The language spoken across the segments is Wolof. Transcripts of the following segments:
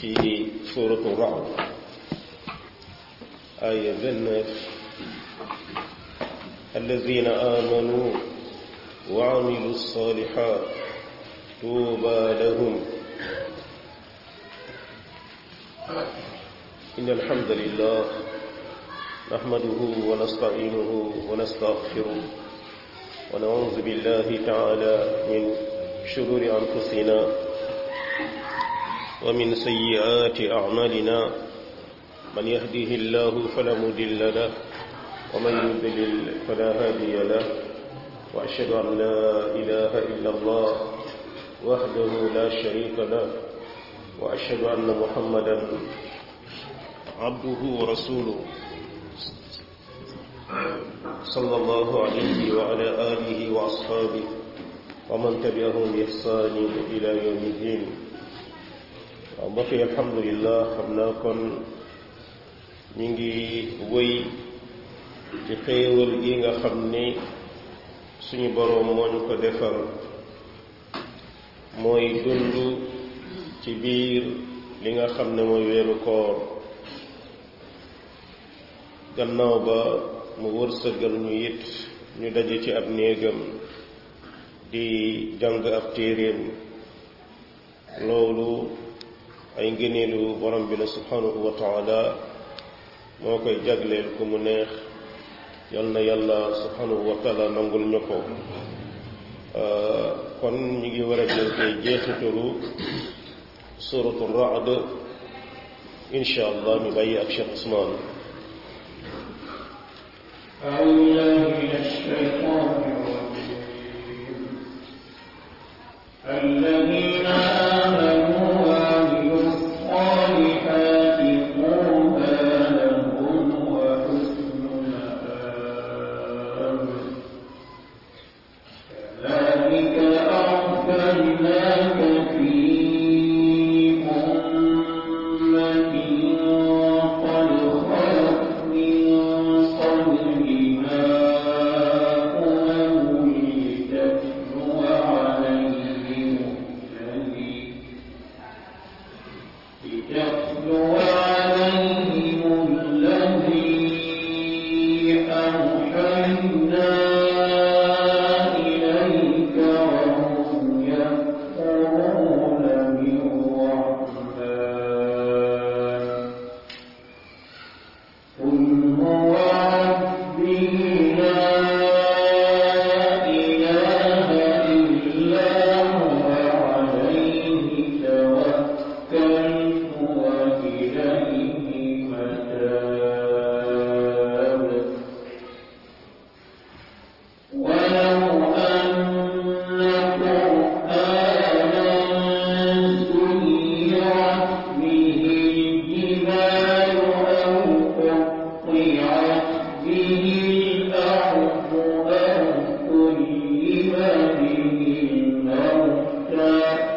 ci suuratu Ra'd aaya 29 allazina amanu wa amilu salihat tuuba lahum إن الحمد لله نحمده ونستعينه ونستغفره ونعوذ بالله تعالى من شرور أنفسنا ومن سيئات أعمالنا من يهده الله فلا مضل له ومن يضلل فلا هادي له وأشهد أن لا إله إلا الله وحده لا شريك له وأشهد أن محمدا عبده ورسوله صلى الله عليه وعلى آله وأصحابه ومن تبعهم بإحسان إلى يوم الدين بقي الحمد لله xam naa kon ñu ngi wéy ci xéewal gi nga xam ni suñu boroom moo ñu ko defal mooy dund ci biir li nga xam ne mooy weeru koor gannaaw ba mu wërsëgal ñu it ñu daje ci ab néegam di jàng ab téeréem loolu ay ngëneelu borom bi la subhanahu wa taala moo koy jagleel ku mu neex yal na yàlla subhanahu wa taala nangul ñu ko kon ñu ngi war a jël tey jeexitalu suratu Ra'd insha allah ñu bàyyi ak Cheikh Ousmane أعوذ بالله من الشيطان الرجيم الذين آمنوا وعملوا الصالحات طوبى لهم وحسن مآب كذلك أرسلناك في أمة قد خلت من قبلها أمم لتتلو عليهم الذي لتتلو عليهم الذي أوحينا إليك وهم يكفرون بالرحمن قل هو ربي لا إله إلا هو عليه توكلت وإليه متاب ولو أن قرآنا سيرت به الجبال أو قطعت به الأرض أو كلم به الموتى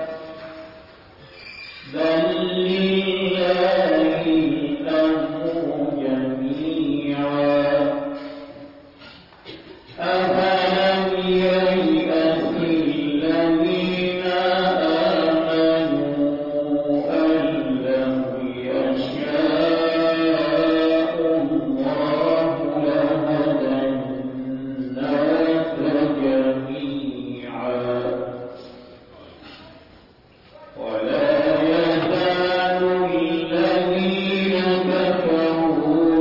بل لله الأمر جميعا أفلم ييأس الذين آمنوا أن لو يشاء الله لهدى الناس جميعا ولا يزال الذين كفروا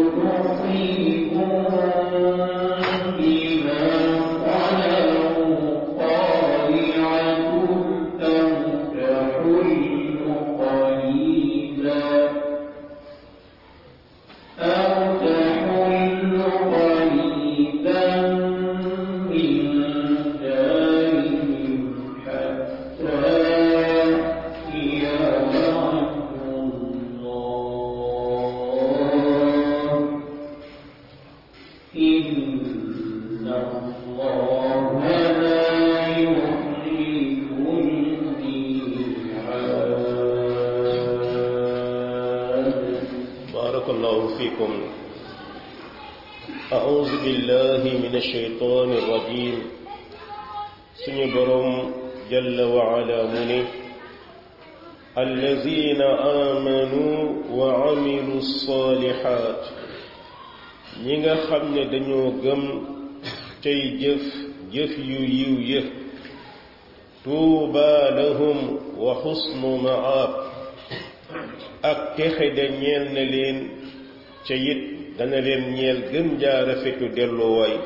تصيبهم بما صنعوا قارعة أو تحل قريبا أو تحل قريبا من دارهم حتى يأتي وعد الله إن الله لا يخلف الميعاد barakallahu fikum أعوذ بالله من الشيطان الرجيم suñu boroom jalla wa ala mu ne allazina amanu wa amilu salihat ñi nga xam ne dañoo gëm tey jëf jëf yu yiw yëf tuuba lahum wa xusnu maab ak texe da ñeel na leen ca it dana leen ñeel gën jaa rafetu delluwaay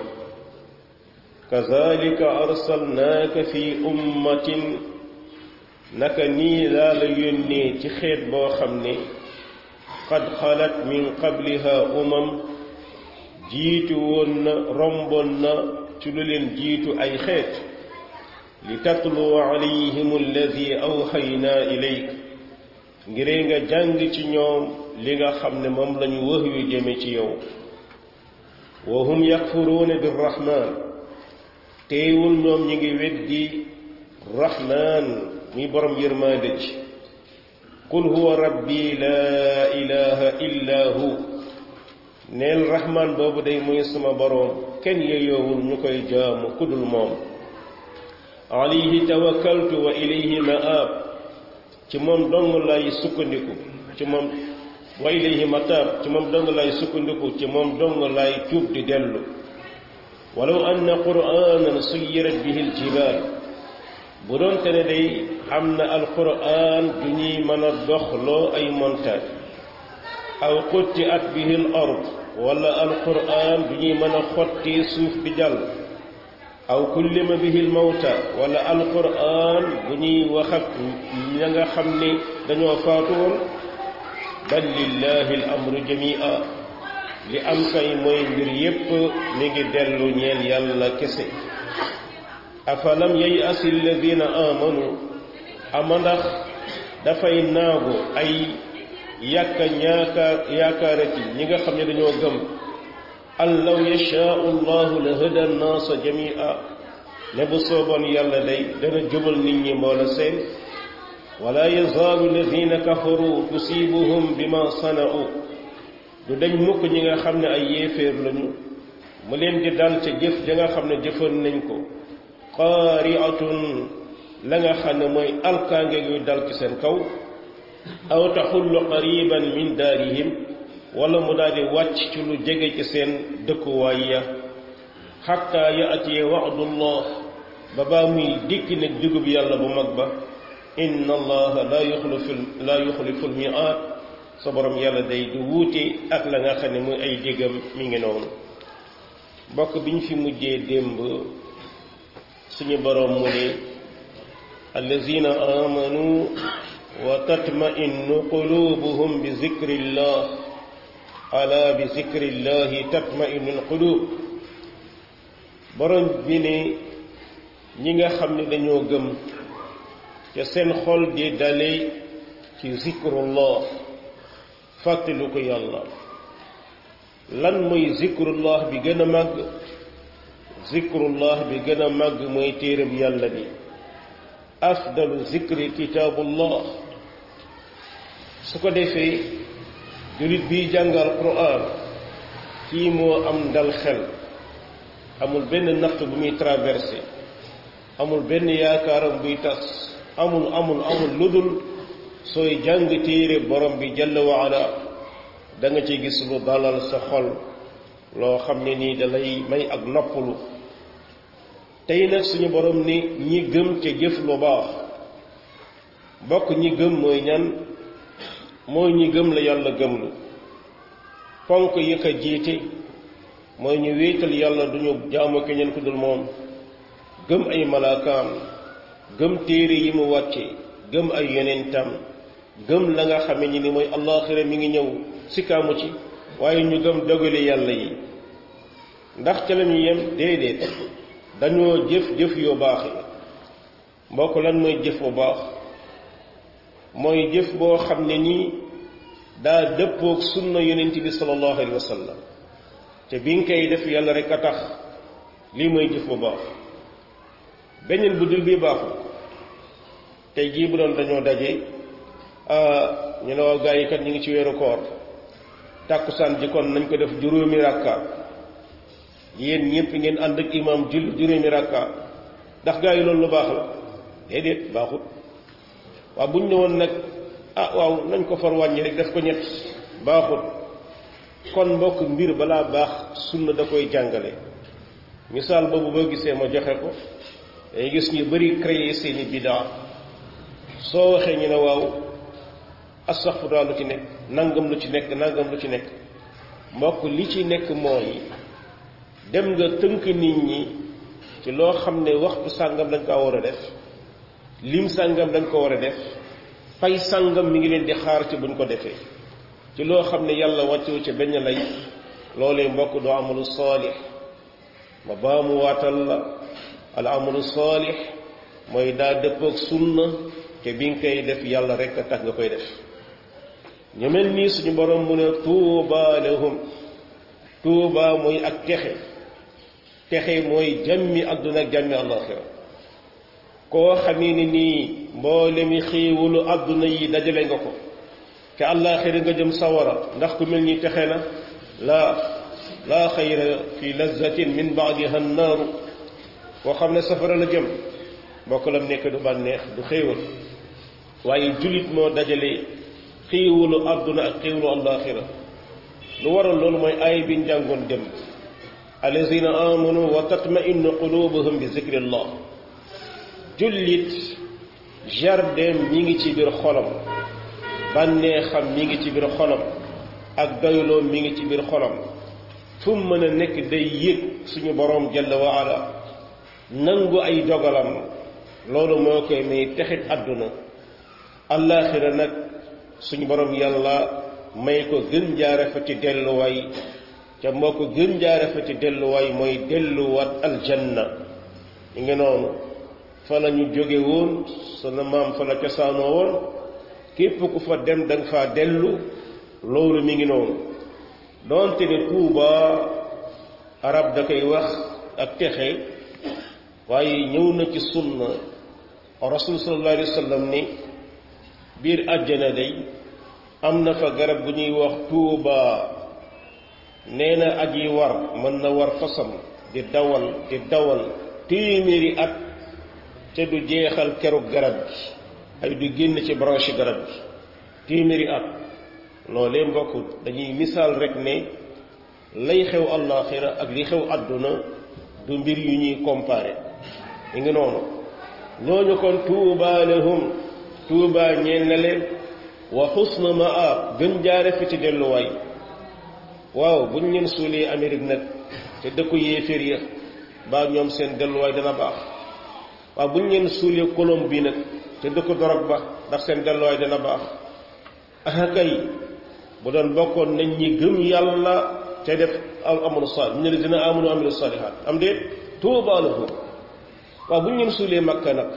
kazalika arsalnaaka fi ummatin naka nii laa la yónnee ci xeet boo xam ne qad xalat min qabliha umam jiitu woon na romboon na ci lu leen jiitu ay xeet li tatlu alayhim alladi awxaynaa ilayk ngir nga jàng ci ñoom li nga xam ne moom lañu wax yu jëme ci yow wa hum yakfuruuna birrahman teewul ñoom ñi ngi weddi rahman muy borom yërmaande ji qul huwa rabbi laa ilaha illa hu neel rahman boobu day muy sama boroom kenn yeyoowul ñu koy jaamu kudul moom alayhi tawakkaltu wa ilayhi maab ci moom dong lay sukkandiku ci moom wa ilayhi mataab ci moom dong lay sukkandiku ci moom dong lay tuub di dellu walaw anna qur'anan suyirat bihi aljibaal bu doonte ne day am na alquran du ñuy mën a doxloo ay montagne aw qutti'at bihi al ard wala alquran du ñuy mën a xotti suuf bi jàll aw kullima bihi al mawta wala alquran bu ñuy wax ak ña nga xam ne dañoo faatu woon bal lillahi al amru jamia li am kay mooy mbir yépp mi ngi dellu ñeel yàlla kese afalam yay'asi alladina amanu ama ndax dafay naagu ay yàkka ñaakaar yaakaarati ñi nga xam ne dañoo gëm an law yashaau llahu la hada nnaasa jamia ne bu sooboon yàlla day dana jubal nit ñi mboola seen wala yazaalu alladina kafaru tusibuhum bima sana'u du dañ mukk ñi nga xam ne ay yéeféer lañu mu leen di dal ca jëf ja nga xam ne jëfoon nañ ko qaari'atun la nga xam ne mooy alkaange guy dal ci seen kaw aw taxullu qariban min daarihim wala mu daal di wàcc ci lu jege ci seen dëkkuwaay ya xatta yaatiya wa'dullah ba baa muy dikk nag dugub yàlla bu mag ba inna allaha la yuxlifu la yuxlifu almi'aad sa borom yàlla day du wuute ak la nga xam ne muy ay déggam mi ngi noonu mbokk bi ñu fi mujjee démb suñu borom mu ne allazina amanu wa tatma'innu qulubuhum bi zikrillah ala bi zikrillahi tatma'innu alqulub borom bi ne ñi nga xam ne dañoo gëm ca seen xol di dale ci zikrullah fàttelu ko yàlla lan mooy zikrullah bi gën a màgg zikrullah bi gën a màgg mooy téereb yàlla bi afdalu zikri kitaabullah su ko defee julit bi jàngal quran kii moo am dal xel amul benn natt bu muy traversé amul benn yaakaaram buy tas amul amul amul lu dul sooy jàng téere borom bi jalla waala da nga ci gis lu dalal sa xol loo xam ne nii dalay may ak noppalu tey nag suñu borom ni ñi gëm ca jëf lu baax bokk ñi gëm mooy ñan mooy ñi gëm la yàlla gëm lu ponk yi ko jiite mooy ñu wéetal yàlla duñu jaamu keneen ku dul moom gëm ay malaakaam gëm téere yi mu wàcce gëm ay yonentam gëm la nga xame ni ni mooy allaaxira mi ngi ñëw sikkaamu ci waaye ñu gëm dogale yàlla yi ndax ca la ñu yem déedéet dañoo jëf jëf yu baax yi mbokk lan mooy jëf bu baax mooy jëf boo xam ne nii daa dëppoog sunna yonent bi sallallahu alayhi wa sallam te bi nga koy def yàlla rek a tax lii mooy jëf bu baax beneen bu dul bii baaxul tey jii bu doon dañoo daje ñu ne waaw gaa yi kat ñu ngi ci weeru koor tàkkusaan ji kon nañ ko def juróomi rakka yéen ñëpp ngeen ànd ak imam jul juróomi rakka ndax gaa yi loolu lu baax la déedéet baaxut waaw bu ñu ne woon nag ah waaw nañ ko far wàññi rek def ko ñett baaxut kon mbokk mbir balaa baax sunna da koy jàngale misaal boobu boo gisee ma joxe ko day gis ñu bari créer seeni bidaa soo waxee ñu ne waaw astaxfirullah lu ci nekk nangam lu ci nekk nangam lu ci nekk mbokk li ci nekk mooy dem nga tënk nit ñi ci loo xam ne waxtu sàngam dañ ko war a def lim sàngam dañ ko war a def fay sàngam mi ngi leen di xaar ci buñ ko defee ci loo xam ne yàlla wàccewu ci benn lay loolee mbokk doo amalu saalix ma baamu waatal la al amalu saalix mooy daa dëppoog sunna te bi nga koy def yàlla rek a tax nga koy def ñu mel nii suñu borom mu ne tuuba lahum tuuba mooy ak texe texe mooy jàmmi àdduna ak jàmmi àllaaxira koo xamee ni nii mboolemi xéewalu àdduna yi dajale nga ko te àllaaxira nga jëm sawara ndax ku mel ni texe na laa laa xayra fi lazzatin min baadiha naaru koo xam ne safara la jëm mbokk lam nekk du bànneex du xéewal waaye jullit moo dajale xéewalu àdduna ak xéewalu àllaaxira lu waral loolu mooy aay bi njàngoon dem allazina amanu wa tatmainu qulubuhum bi zikrillah jullit jardin mi ngi ci biir xolam bànneexam mi ngi ci biir xolam ak doyloom mi ngi ci biir xolam fu mu mën a nekk day yëg suñu boroom jalla wa ala nangu ay dogalam loolu moo koy may texit àdduna allaaxira nag suñu boroom yàlla may ko gën jaare fa ci delluwaay ca moo ko gën jaare fa ci delluwaay mooy delluwaat aljanna ñu ngi noonu fa la ñu jóge woon sunu maam fa la cosaanoo woon képp ku fa dem da nga faa dellu loolu mi ngi noonu doonte ne tuuba arab da koy wax ak texe waaye ñëw na ci sunna rasul sallallahu alayhi wa sallam ni biir àjjana day am na fa garab gu ñuy wax tuuba nee na aji war mën na war fasam di dawal di dawal téeméeri at te du jeexal keru garab gi ay du génn ci branche garab gi téeméeri at loolee mbokk dañuy misaal rek ne lay xew àllaaxira ak li xew àdduna du mbir yu ñuy comparé yi ngi noonu ñooñu kon tuuba lahum tuuba ñeel na leen wa xusna maab gën jaare fi ci delluwaay waaw buñ leen suulee Amérique nag te dëkku yéeféer ya baa ñoom seen delluwaay dana baax waaw buñ leen suulee Colombie nag te dëkku dorog ba ndax seen delluwaay dana baax ah kay bu doon bokkoon nañ ñi gëm yàlla te def amalu saalih ñu ne dina amanu amilu saalihaat am déet tuuba lahum waaw buñ leen suulee Makka nag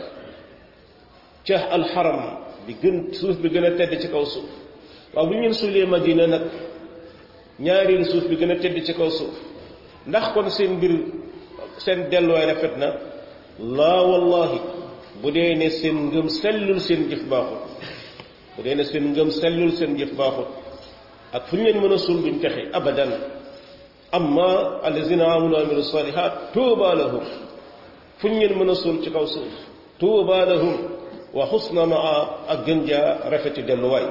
ca alxaram bi gën suuf bi gën a tedd ci kaw suuf waaw bu ñu leen suulee Madina nag ñaareelu suuf bi gën a tedd ci kaw suuf ndax kon seen mbir seen delluwaay rafet na laa wallahi bu dee ne seen ngëm sellul seen jëf baaxut bu dee ne seen ngëm sellul seen jëf baaxut ak fu ñu leen mën a suul duñ texe abadan amma allazina amanu amilu salihat tuuba lahum fu ñu leen mën a suul ci kaw suuf tuuba lahum wa xusna maa ak gën jaa rafeti delluwaay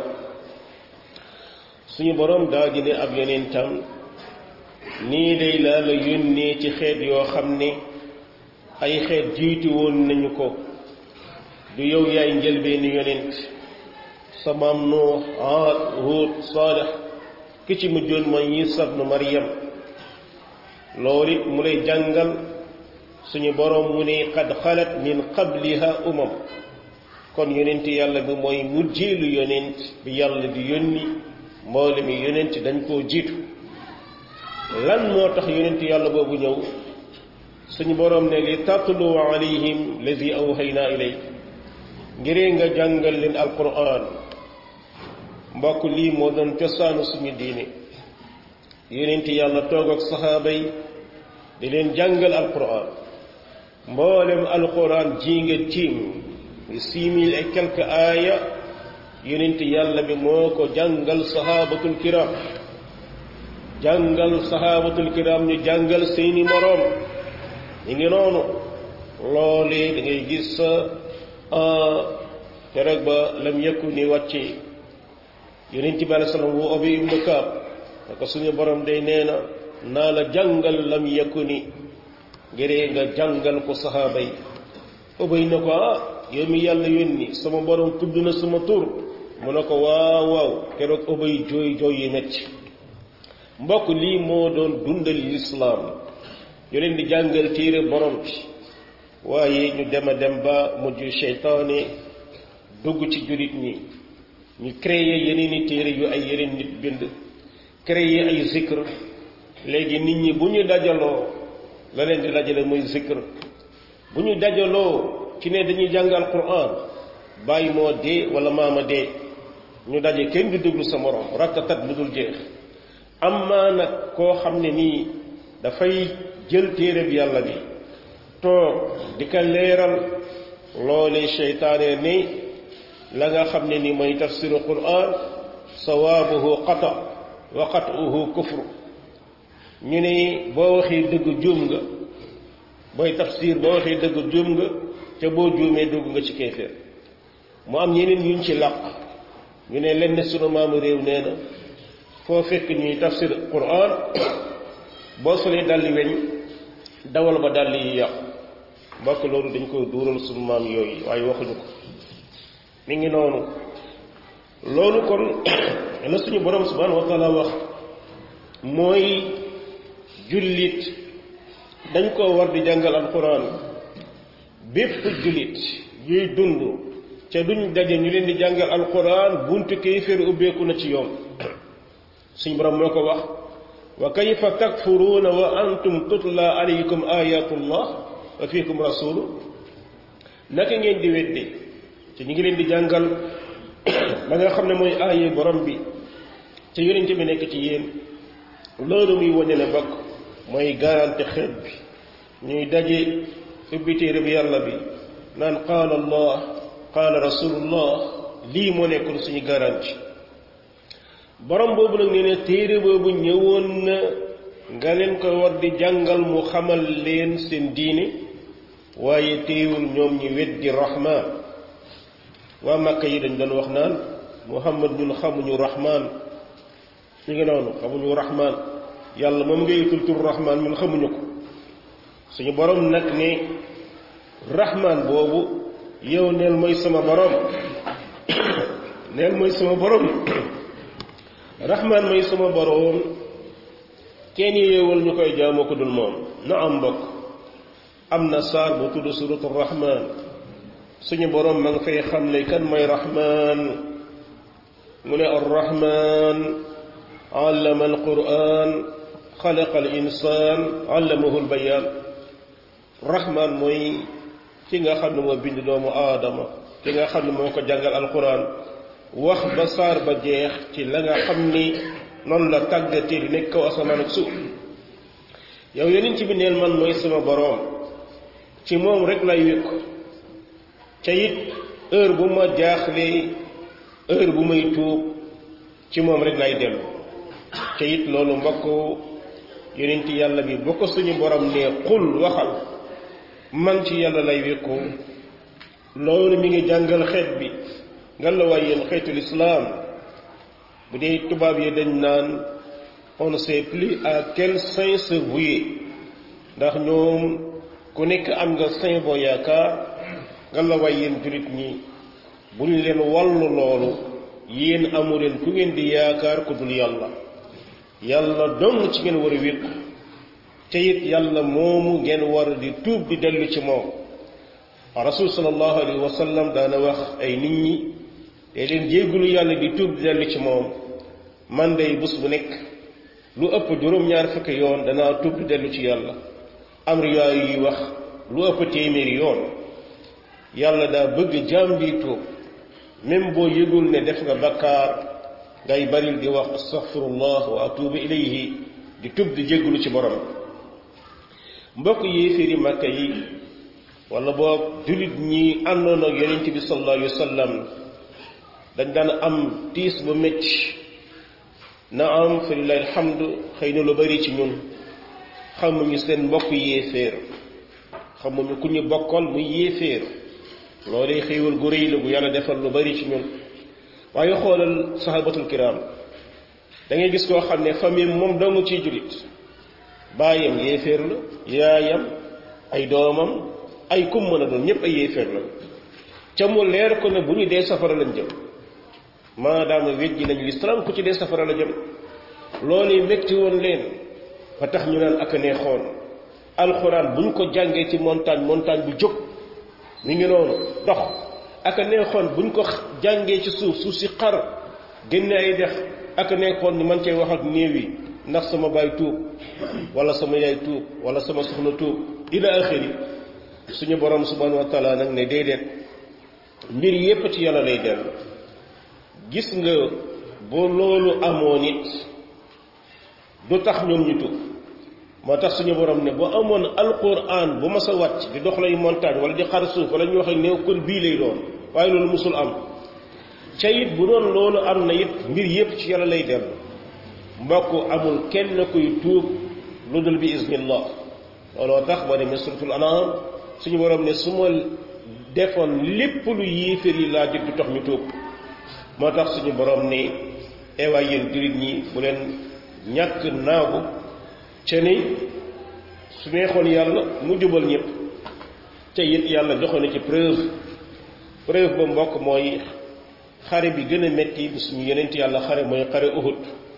suñu boroom daa di ne ab yonentam nii day laa la yónnee ci xeet yoo xam ne ay xeet jiitu woon nañu ko du yow yaay njëlbeeni yonent sa maam Nuux Aad Huud Saalix ki ci mujjoon mooy Iisaa ibnu Maryam loolu it mu lay jàngal suñu boroom mu ne qad xalat min qabliha umam kon yonent yàlla bi mooy mujjeelu yonent bi yàlla di yónni mboole mi yonent dañ koo jiitu lan moo tax yonent yàlla boobu ñëw suñu boroom ne li tatlu alayhim lazi awhayna ilayk ngiree nga jàngal leen alquran mbokk lii moo doon cosaanu suñu diine yonent yàlla toog ak saxaaba yi di leen jàngal alquran mboolem alquran ji nga tiim six mille et quelques aaya yonent yàlla bi moo ko jàngal sahabatul kiram jàngal sahabatul kiram ñu jàngal seeni moroom ñu ngi noonu loolee da ngay gis keroog ba lam yëkku ni wàcce yonent bi alei salaam woo Ubay ibnu Kaab ne ko suñu borom day nee na naa la jàngal lam yakuni ngiree nga jàngal ko saxaaba yi Ubay ne ko ah yow mi yàlla yónni sama borom tudd na sama tur mu ne ko waaw waaw keroog Ubay jooy jooy yi metti mbokk lii moo doon dundal lislaam ñu leen di jàngal téere borom bi waaye ñu dem a dem ba mujj seytaane dugg ci jullit ñi ñu créé yeneen i téere yu ay yeneen nit bind créé ay zikr léegi nit ñi bu ñu dajaloo la leen di dajale muy zikr bu ñu dajaloo ci ne dañuy jàngal Qur'an bàyyi moo dee wala maama dee ñu daje kenn du déglu sa morom rattatat lu dul jeex amma nag koo xam ne nii dafay jël téere bi yàlla bi toog di ko leeral loolee seytaane ni la nga xam ne ni mooy tafsiru quran sawaabuhu qata wa qat'uhu kufru ñu ne boo waxee dëgg juum nga booy tafsir boo waxee dëgg juum nga te boo juumee dugg nga ci kéeféer mu am ñeneen yuñ ci làq ñu ne lenn sunu maamu réew nee na foo fekk ñuy tafsir quran boo solee dalli weñ dawal ba dalli yi yàqu mbokk loolu dañ koy duural sunu maam yooyu waaye waxuñu ko mi ngi noonu loolu kon la suñu borom subhanahu wa taala wax mooy jullit dañ ko war di jàngal alquran bépp jullit yuy dund ca duñ daje ñu leen di jàngal alquran buntu kéeféer ubbeeku na ci yoon suñu borom moo ko wax wa kayfa takfuruuna wa antum tutla alaykum ayatullah wa fiikum rasulu naka ngeen di wedde ci ñu ngi leen di jàngal la nga xam ne mooy aaye borom bi ca yonente bi nekk ci yéen loolu muy wane ne bokk mooy garanti xeet bi ñuy daje ubbi téere bi yàlla bi naan qaala allah qaala rasulullah lii moo nekkoon suñu garanti borom boobu nag nee ne téere boobu ñëwoon na nga leen ko war di jàngal mu xamal leen seen diine waaye téewul ñoom ñi weddi rahmaan waa Makka yi dañ doon wax naan Muhammad ñun xamuñu rahmaan ñu ngi noonu xamuñu rahmaan yàlla moom ngay tul tur rahmaan ñun xamuñu ko suñu borom nag ne rahmaan boobu yow neel mooy sama borom neel mooy sama borom rahmaan mooy sama borom kenn yeewal ñu koy jaamoo ko dul moom na am mbokk am na saar bu tudd suratu rahmaan suñu borom ma nga fay xamle kan mooy rahmaan mu ne arrahmaan allama alquran xalaqa al insaan allamahu albayaan rahmaan mooy ki nga xam ne moo bind doomu aadama ki nga xam ne moo ko jàngal alquran wax ba saar ba jeex ci la nga xam ni noonu la tàggatee di nekk kaw asamaan ak suuf yow yeneen ci bi neel man mooy sama boroom ci moom rek lay wékku ca it heure bu ma jaaxlee heure bu may tuub ci moom rek lay dellu ca it loolu mbokk yeneen ci yàlla bi boo ko suñu borom nee xul waxal man ci yàlla lay wékku loolu mi ngi jàngal xeet bi nga la waay yéen xeetul islaam bu dee tubaab yi dañ naan on ne sait plus à quel saint se vouer ndax ñoom ku nekk am nga saint boo yaakaar nga la waay yéen jullit ñi bu ñu leen wallu loolu yéen amu leen ku ngeen di yaakaar ku dul yàlla yàlla dong ci ngeen war a wékku te it yàlla moomu ngeen war di tuub di dellu ci moom rasul sallallahu alayhi wa sallam daana wax ay nit ñi te leen jéggulu yàlla di tuub di dellu ci moom man day bés bu nekk lu ëpp juróom-ñaar fukki yoon danaa tuub di dellu ci yàlla am riwaay yuy wax lu ëpp téeméeri yoon yàlla daa bëgg jaam bi tuub même boo yëgul ne def nga bakkaar ngay baril di wax astaghfirullah wa atubu ilayhi di tuub di jéggulu ci borom mbokk yéeféeri màkka yi wala boog jullit ñi àndoon ak yonent bi sallallahu alayhi wa sallam dañ daan am tiis bu métti na am fa lillahi alhamdu xëy na lu bari ci ñun xamuñu seen mbokk yéeféer xamuñu ku ñu bokkal muy yéeféer loolu xéewal gu rëy la gu yàlla defal lu bari ci ñun waaye xoolal sahabatul kiram da ngay gis koo xam ne famille moom doomu ciy julit baayam yéeféer la yaayam ay doomam ay kum mën a doon ñépp ay yéeféer la ca mu leer ko ne bu ñu dee safara lañ jëm maadaama wejji nañu lislaam ku ci dee safara la jëm loolu métti woon leen ba tax ñu naan ak a neexoon alxuraan bu ñu ko jàngee ci montagne montagne bu jóg mi ngi noonu dox ak a neexoon bu ñu ko jàngee ci suuf suuf si xar génne ay dex ak a neexoon ni man cee wax ak néew yi ndax sama baay tuub wala sama yaay tuub wala sama soxna tuub ila axiri suñu borom subhanahu wa taala nag ne déedéet mbir yépp ci yàlla lay dellu gis nga boo loolu amoon it du tax ñoom ñu tuub moo tax suñu borom ne bu amoon alquran bu mas a wàcc di dox lay montagne wala di xar suuf wala ñu wax ak néew kon bii lay doon waaye loolu musul am ca it bu doon loolu am na it mbir yépp ci yàlla lay dellu mbokk amul kenn kuy tuub lu dul bi iznillah looloo tax boo demee suratul anam suñu borom ne su ma defoon lépp lu yéeféer yi laa jot du tax ñu tuub moo tax suñu borom ne eewaay yéen jullit ñi bu leen ñàkk naagu ca ni su neexoon yàlla mu jubal ñëpp ca it yàlla joxoon na ci preuve preuve ba mbokk mooy xare bi gën a metti bu suñu yenent yàlla xare mooy xare Uhud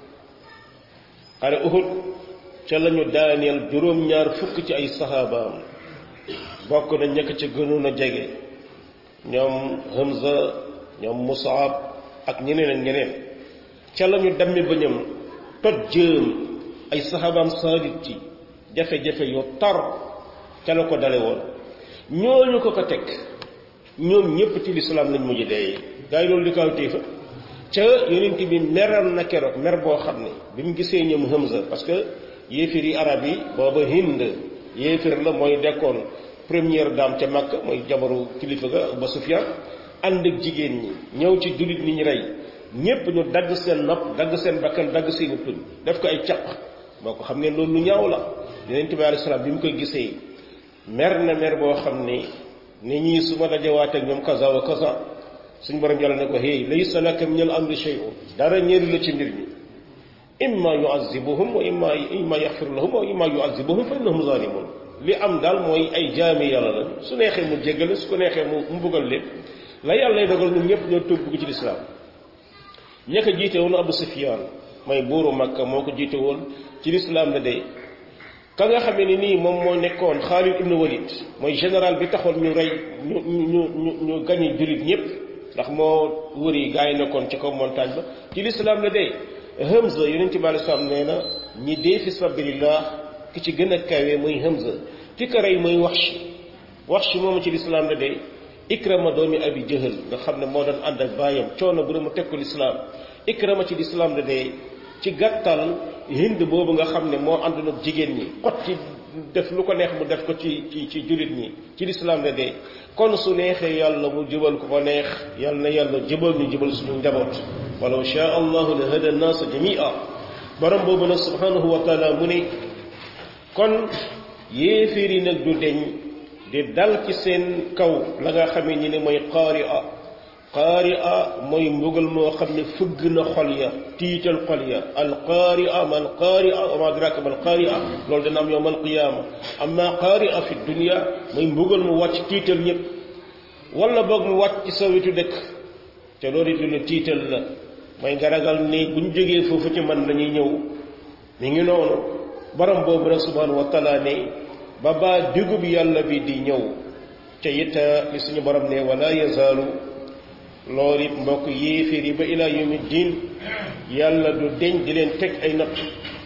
xare Uhud ca lañu daaneel juróom-ñaar fukk ci ay saxaabaam bokk na ñekk ca gënoon a jege ñoom Hamza ñoom Musab ak ñeneen ak ñeneen ca lañu dammi bëñam toj jëm ay saxaabaam saalit ci jafe-jafe yu tar ca la ko dale woon ñooñu ko ko teg ñoom ñépp ci lislaam lañ mujj dee gaa yi loolu di kaw téefa ca yonent bi meral na keroog mer boo xam ne bi mu gisee ñoom Hamza parce que yéefir yi arab yi booba Hind yéefir la mooy dekkoon première dame ca Makka mooy jabaru kilifa ga ba Sufyaan ànd ak jigéen ñi ñëw ci jullit ni ñu rey ñépp ñu dagg seen nopp dagg seen bakkan dagg seeni tuñ def ko ay caq boo ko xam ne loolu lu ñaaw la yonent bi alayhi salaam bi mu koy gisee mer na mer boo xam ne ni ñii su ma dajewaat ak ñoom kaza wa kaza suñ borom yàlla ne ko hey laysa laka min al amri shay'un dara ñeeru la ci mbir mi imma yu'azzibuhum wa imma imma yaghfiru lahum wa imma yu'azzibuhum fa innahum zalimun li am daal mooy ay jaami yàlla la su neexee mu jéggale su ko neexee mu mu buggal leen la yàlla lay dogal ñun ñëpp ñoo tuub dugg ci lislaam ña ko jiite woon Abu Sufyaan mooy buuru Makka moo ko jiite woon ci lislaam la de ka nga xamee ni nii moom moo nekkoon Xaalid ibn Walid mooy général bi taxoon ñu rey ñu ñu ñu ñu gañe jullit ñëpp ndax moo wëri gaa yi nekkoon ci kaw montagne ba ci lislaam la de Hamza yonent bi alayhi salaam nee na ñi dee fi sabilillah ki ci gën a kawe muy Hamza ki ko rey mooy Wahshi Wahshi moomu ci lislaam la de Ikrama doomi Abi Jahal nga xam ne moo doon ànd ak baayam coono bu mu teg ko lislaam Ikrama ci lislaam la de ci gàttal Hind boobu nga xam ne moo àndoon ak jigéen ñi xot ci def lu ko neex mu def ko ci ci ci jullit ñi ci lislaam la de kon su neexee yàlla mu jubal ko ko neex yàlla na yàlla jubal ñu jubal suñu njaboot walaw shaa allahu la hada naasa jamia borom boobu nag subhanahu wa taala mu ne kon yéeféer yi nag du deñ di dal ci seen kaw la nga xamee ñi ne mooy qaari a qaari a mooy mbugal moo xam ne fëgg na xol ya tiital xol ya al qaari a mal qaari a wa ma adraka mal qaari a loolu dana am yowm al qiyaama amma qaari a fi dunia mooy mbugal mu wàcc tiital ñëpp wala boog mu wàcc ci sa wetu dëkk te loolu it lu tiital la mooy nga ragal ni buñ jógee foofu ci man lañuy ñëw mi ngi noonu borom boobu nag subhanahu wa taala ne ba baa digub yàlla bi di ñëw te it li suñu borom ne wala yazaalu loolu it mbokk yéeféer yi ba ilaa yawmi diin yàlla du deñ di leen teg ay natt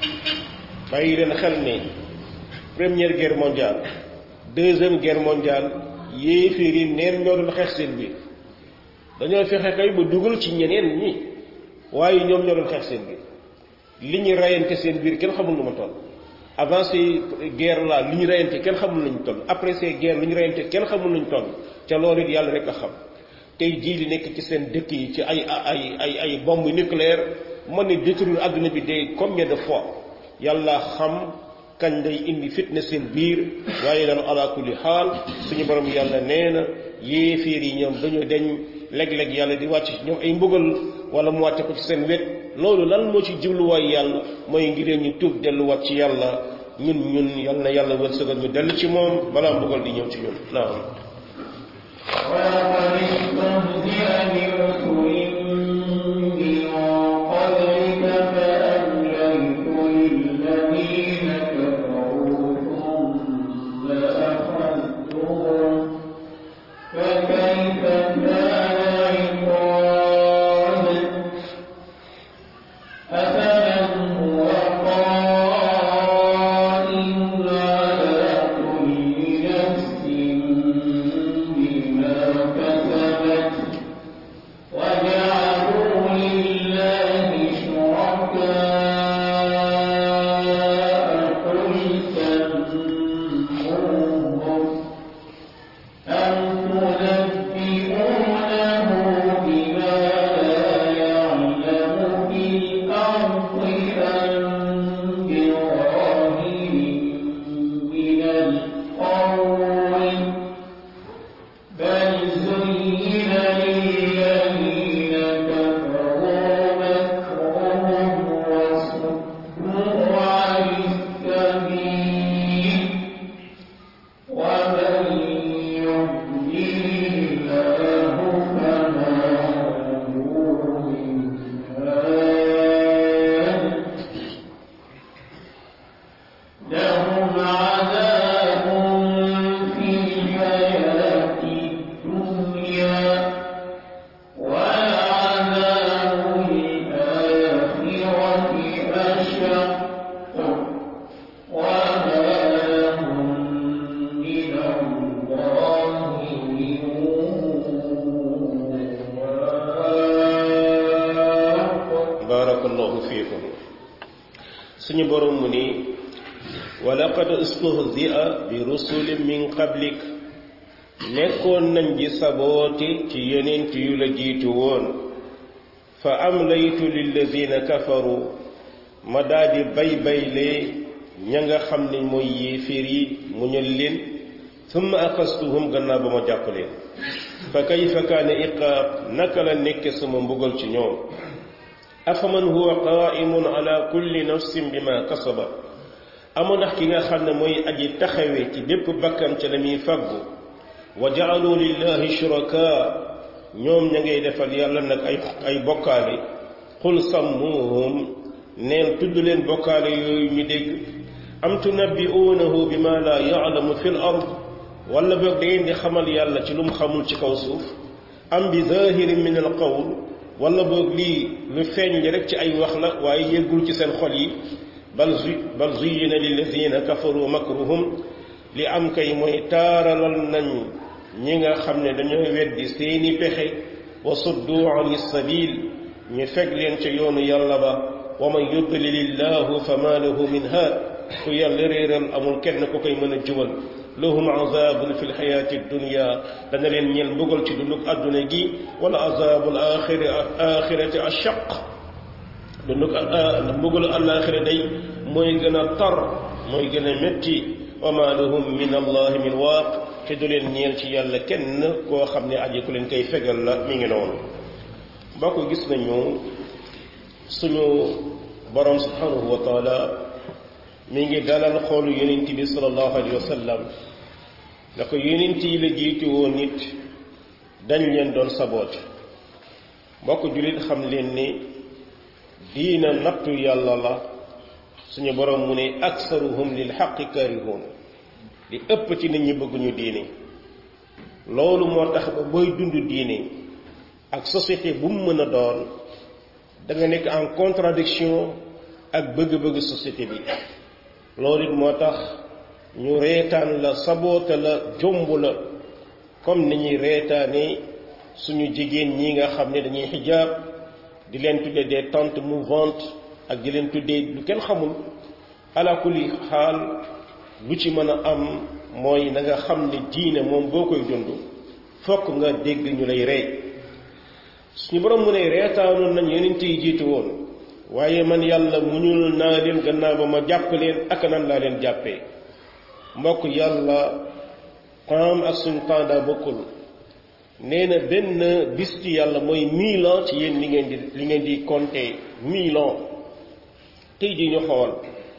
bàyyi leen xel ne première guerre mondiale deuxième guerre mondiale yéeféer yi neen ñoo doon xeex seen biir dañoo fexe kay ba dugal ci ñeneen ñi waaye ñoom ñoo doon xeex seen biir li ñu rayante seen biir kenn xamul nu ma toll avant ces guerres là li ñu rayante kenn xamul nañu toll après ces guerres li ñu rayante kenn xamul nañu toll ca loolu it yàlla rek a xam tey jii li nekk ci seen dëkk yi ci ay ay ay ay bombe nucléaire mën ne détruire adduna bi de combien de fois yàlla xam kañ lay indi fitna seen biir waaye daal ala kulli xaal suñu borom yàlla nee na yéeféer yi ñoom dañoo deñ léeg-léeg yàlla di wàcc ñoom ay mbugal wala mu wàcce ko ci seen wet loolu lan moo ci jubluwaay yàlla mooy ngir ñu tuub delluwaat ci yàlla ñun ñun yal na yàlla wërsëgal ñu dellu ci moom balaa mbugal di ñëw ci ñun naam ولقد استهزئ برسل من قبلك فأمليت للذين كفروا ثم أخذتهم فكيف كان عقاب أفمن هو قائم على كل نفس بما كسبت وجعلوا لله شركاء قل سموهم أم تنبئونه بما لا يعلم في الأرض أم بظاهر من القول بل زين للذين كفروا مكرهم وصدوا عن السبيل ومن يضلل الله فما له من هاد لهم عذاب في الحياة الدنيا ولعذاب الآخرة أشق وما لهم من الله من واق barakallahu fiikum suñu borom mu ni wa laqad istuhzi'a bi rusulin min qablik nekkoon nañ ji saboote ci yonent yu la jiitu woon fa amlaytu lillazina kafaru ma daldi bay bayle ña nga xam ne mooy yéeféer yi mu ñël leen summa akastuhum gannaaw ba ma jàpp leen fa kayfa kaana iqaab naka la nekke sama mbugal ci ñoom afaman huwa qaimun ala kulli nafsin bima kasaba amu ndax ki nga xam ne mooy aji taxawe ci bépp bakkan ca la muy fàggu wa jaalu lillahi shuraka ñoom ña ngay defal yàlla nag ay ay bokkaale qul sammuhum neen tudd leen bokkaale yooyu ñu dégg am tunabbi'uunahu bima la ya'lamu fil ard wala boog da ngeen di xamal yàlla ci lu mu xamul ci kaw suuf am bi zahirin min al qawl wala boog lii lu feeñ li rek ci ay wax la waaye yëggul ci seen xol yi bal zu bal zuyyina lillazina kafaru makruhum li am kay mooy taaralal nañ ñi nga xam ne dañoo weddi seeni pexe wa suddu an sabil ñu feg leen ca yoonu yàlla ba wa man yudlilillahu fama lahu min haad ku yàlla réeral amul kenn ku koy mën a jubal lahum azabun fi lxayaati dunya dana leen ñeel mbugal ci dunduk àdduna gi wala azabul axiri axirati ashaq dunduk mbugalu alaxira day mooy gën a tar mooy gën a métti wa ma lahum min allahi min waaq te du leen ñeel ci yàlla kenn koo xam ne aji ku leen koy fegal la mi ngi noonu boo ko gis nañu suñu borom subhanahu wa taala mi ngi dalal xoolu yonent bi sallallahu alayhi wa sallam na ko yonent yi la jiitu woon nit dañ leen doon saboote mbokk jullit xam leen ni diina nattu yàlla la suñu borom mu ne aksaruhum lil xaqi karihun li ëpp ci nit ñi bëgguñu diine loolu moo tax ba booy dund diine ak société bu mu mën a doon da nga nekk en contradiction ak bëgg-bëgg société bi loolu it moo tax ñu reetaan la saboote la jomb la comme ni ñuy reetaane suñu jigéen ñi nga xam ne dañuy xijaab di leen tuddee des tentes mouvantes ak di leen tuddee lu kenn xamul ala kulli xaal lu ci mën a am mooy na nga xam ne diine moom boo koy dund fokk nga dégg ñu lay rey suñu borom mu ne reetaanoon nañ yonent yi jiitu woon waaye man yàlla muñul naa leen gannaaw ba ma jàpp leen ak nan laa leen jàppee mbokk yàlla temps ak suñu temps daa bokkul nee na benn bis ci yàlla mooy mille ans ci yéen li ngeen di li ngeen di compter mille ans tey jii ñu xool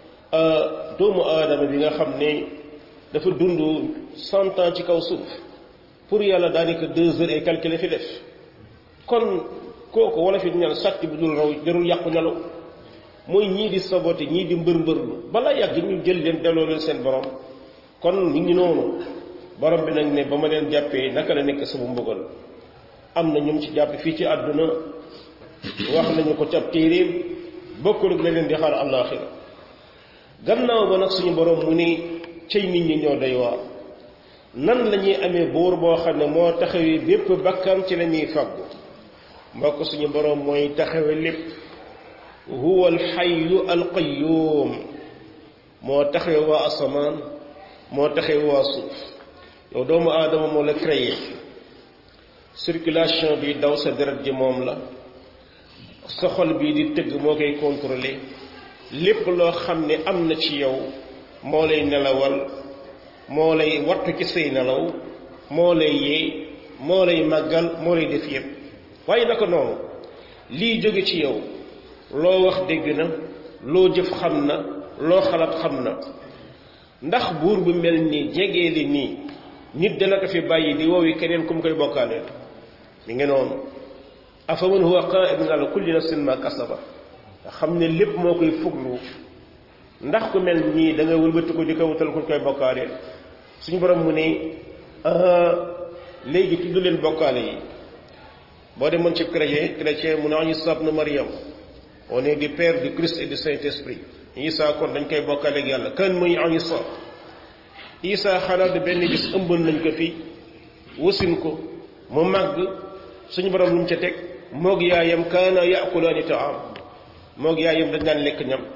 doomu aadama bi nga xam ne dafa dund cent ans ci kaw suuf pour yàlla daanaka deux heures et quelques la fi def kon kooku wala fi ñaan sàcc bu dul raw jarul yàqu nelaw mooy ñii di saboté ñii di mbër mbërlu balaa yàgg ñu jël leen delloo leen seen borom kon ñu ngi noonu borom bi nag ne ba ma leen jàppee naka la nekk sama mbugal am na ñum ci jàpp fii ci àdduna wax nañu ko ca téeréem bokkul ak la leen di xaar àllaaxira gannaaw ba nag suñu borom mu ni cëy nit ñi ñoo doy waar nan la ñuy amee buur boo xam ne moo taxawee bépp bakkan ci la ñuy faggu mbokk suñu borom mooy taxawe lépp huwa alxayu alqayuum moo taxawe waa asamaan moo taxawe waa suuf yow doomu aadama moo la créé circulation bi daw sa deret ji moom la sa xol bii di tëgg moo koy contrôler lépp loo xam ne am na ci yow moo lay nelawal moo lay wattu ci say nelaw moo lay yee moo lay màggal moo lay def yépp waaye naka noonu lii jóge ci yow loo wax dégg na loo jëf xam na loo xalaat xam na ndax buur bu mel ni jegee li nii nit dana ko fi bàyyi di woowi keneen ku mu koy bokkaaleel mi ngi noonu afaman huwa qaa'idun ala kulli nafsin ma kasaba nga xam ne lépp moo koy fuglu ndax ku mel nii da nga wëlbati ko di ko wutal ku koy bokkaaleel suñu borom mu ne léegi tudd leen bokkaale yi boo demoon ci chrétien chrétien mu ne Isa ibn Maryam on est du Père du Christ et du Saint-Esprit Isa kon dañ koy bokkaale ak yàlla kan muy Isa Isa xanaa de benn bis ëmbal nañ ko fi wasin ko mu màgg suñu borom lu mu ca teg moog yaayam kaana yaakulaani taam moog yaayam dañ daan lekk ñam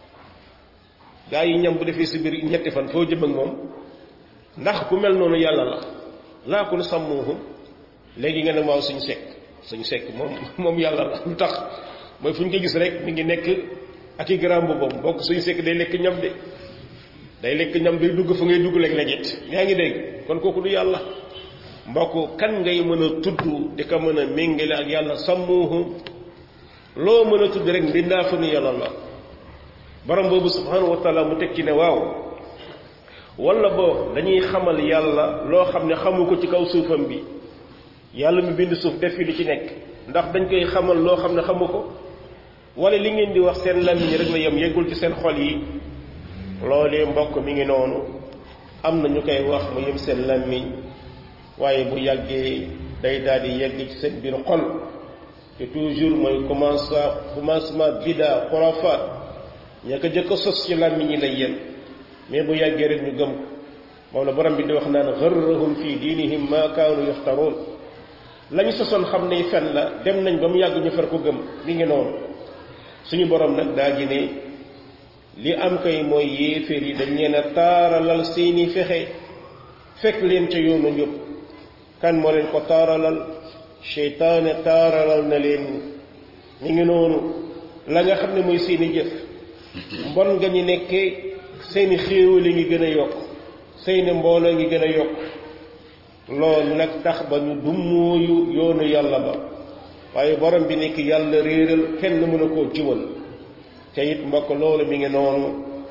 gaa yi ñam bu defee si biir ñetti fan foo jëm ak moom ndax ku mel noonu yàlla la laa ko sàmmuhum léegi nga ne waaw suñu sekk suñu sekk moom moom yàlla la lu tax mooy fu ñu ko gis rek mi ngi nekk ak i garaam boobu bokk suñu sekk day lekk ñam de day lekk ñam day dugg fa ngay dugg léeg-léeg it yaa ngi dégg kon kooku du yàlla mbokk kan ngay mën a tudd di ko mën a méngale ak yàlla sàmmuhum loo mën a tudd rek mbindaa fa nu yàlla la borom boobu subhanahu wa taala mu tekki ne waaw wala boo dañuy xamal yàlla loo xam ne xamu ko ci kaw suufam bi yàlla mu bind suuf def fi li ci nekk ndax dañ koy xamal loo xam ne xamu ko wala li ngeen di wax seen làmmiñ rek la yem yeggul ci seen xol yi loolee mbokk mi ngi noonu am na ñu koy wax mu yem seen làmmiñ waaye bu yàggee day daal di yegg ci seen biir xol te toujours mooy commencement commencement bida xurafaat ña ko jëkk a sos ci làmmiñ yi lay yem mais bu yàggee rek ñu gëm ko moom la borom bi di wax naan gharrahum fi diinihim ma kaanu yaftaroon lañu sosoon xam ne fen la dem nañ ba mu yàgg ñu far ko gëm mi ngi noonu suñu borom nag daa ji ne li am kay mooy yéeféer yi dañ leen a taaralal seeni fexe fekk leen ca yoonu njub kan moo leen ko taaralal seytaane taaralal na leen mi ngi noonu la nga xam ne mooy seeni jëf mbon nga ñu nekkee seeni xéewali ngi gën a yokk seeni mbooloo ngi gën a yokk loolu nag tax ba ñu dummóoyu yoonu yàlla ba waaye borom bi nekk yàlla réeral kenn mën a koo jubal te it mbokk loolu mi ngi noonu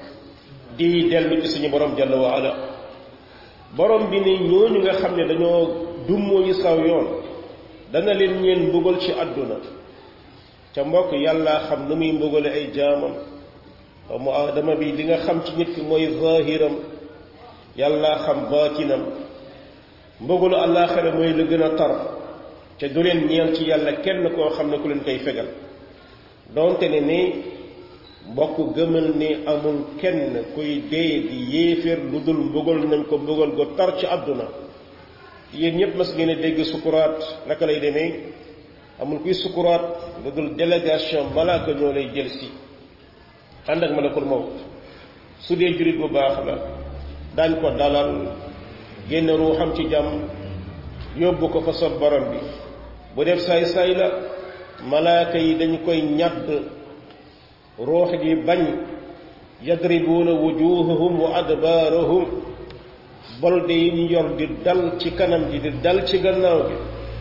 di dellu ci suñu borom jalla wa ala borom bi ne ñooñu nga xam ne dañoo dummóoyu saw yoon dana leen ñeen mbugal ci àdduna te mbokk yàlla xam nu muy mbugale ay jaamam doomu aadama bi li nga xam ci nit ki mooy zahiram yàlla xam baatinam mbugalu àllaaxira mooy lu gën a tar te du leen ñeel ci yàlla kenn koo xam ne ku leen koy fegal donte ne ni mbokk gëmal ni amul kenn kuy dee di yéeféer lu dul mbugal nañ ko mbugal gu tar ci àdduna yéen ñëpp mas ngeen a dégg sukuraat naka lay demee amul kuy sukuraat lu dul délégation malaaka ñoo lay jël si ànd ak malakul mawt su dee jurit bu baax la daañ ko dalal génn ruuxam ci jàmm yóbbu ko fa sob borom bi bu def saay-saay la malaaka yi dañu koy ñàdd ruux gi bañ yadribuuna wujuhahum wa adbaarahum bolde yi ñu yor di dal ci kanam gi di dal ci gannaaw gi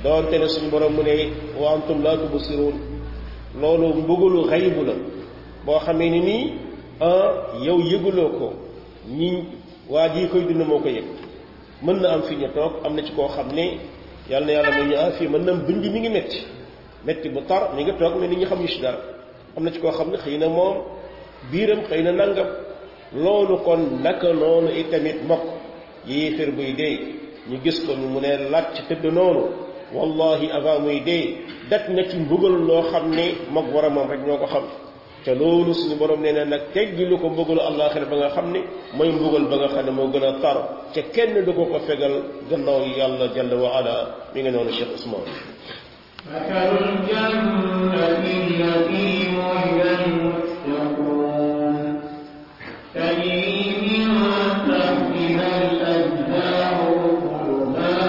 doonte ne suñu borom mu ne wa antum laa tubsiruun loolu mbugalu xaybu la boo xamee ni nii yow yëguloo ko ñi waa jii koy dund moo ko yëg mën na am fi ñu toog am na ci koo xam ne yàlla na yàlla mu ñu ah fii mën na am bëñ bi mi ngi métti métti bu tar mi ngi toog mais nit ñi xamuñu si dara am na ci koo xam ne xëy na moom biiram xëy na nangam loolu kon naka noonu itamit mbokk yéefér buy dee ñu gis ko mu ne laaj ci tëdd noonu wallahi avant muy dee dat na ci mbugal loo xam ne mag boromam rek ñoo ko xam te loolu suñu borom nee na nag teggilu ko mbugalu àllaaxira ba nga xam ne mooy mbugal ba nga xam ne moo gën a tar te kenn du ko ko fegal gannaaw yàlla jalla wa ala mi ngi noonu Cheikh Ousmane مثل الجنة التي وعد المتقون تجري من تحتها الأنهار أكلها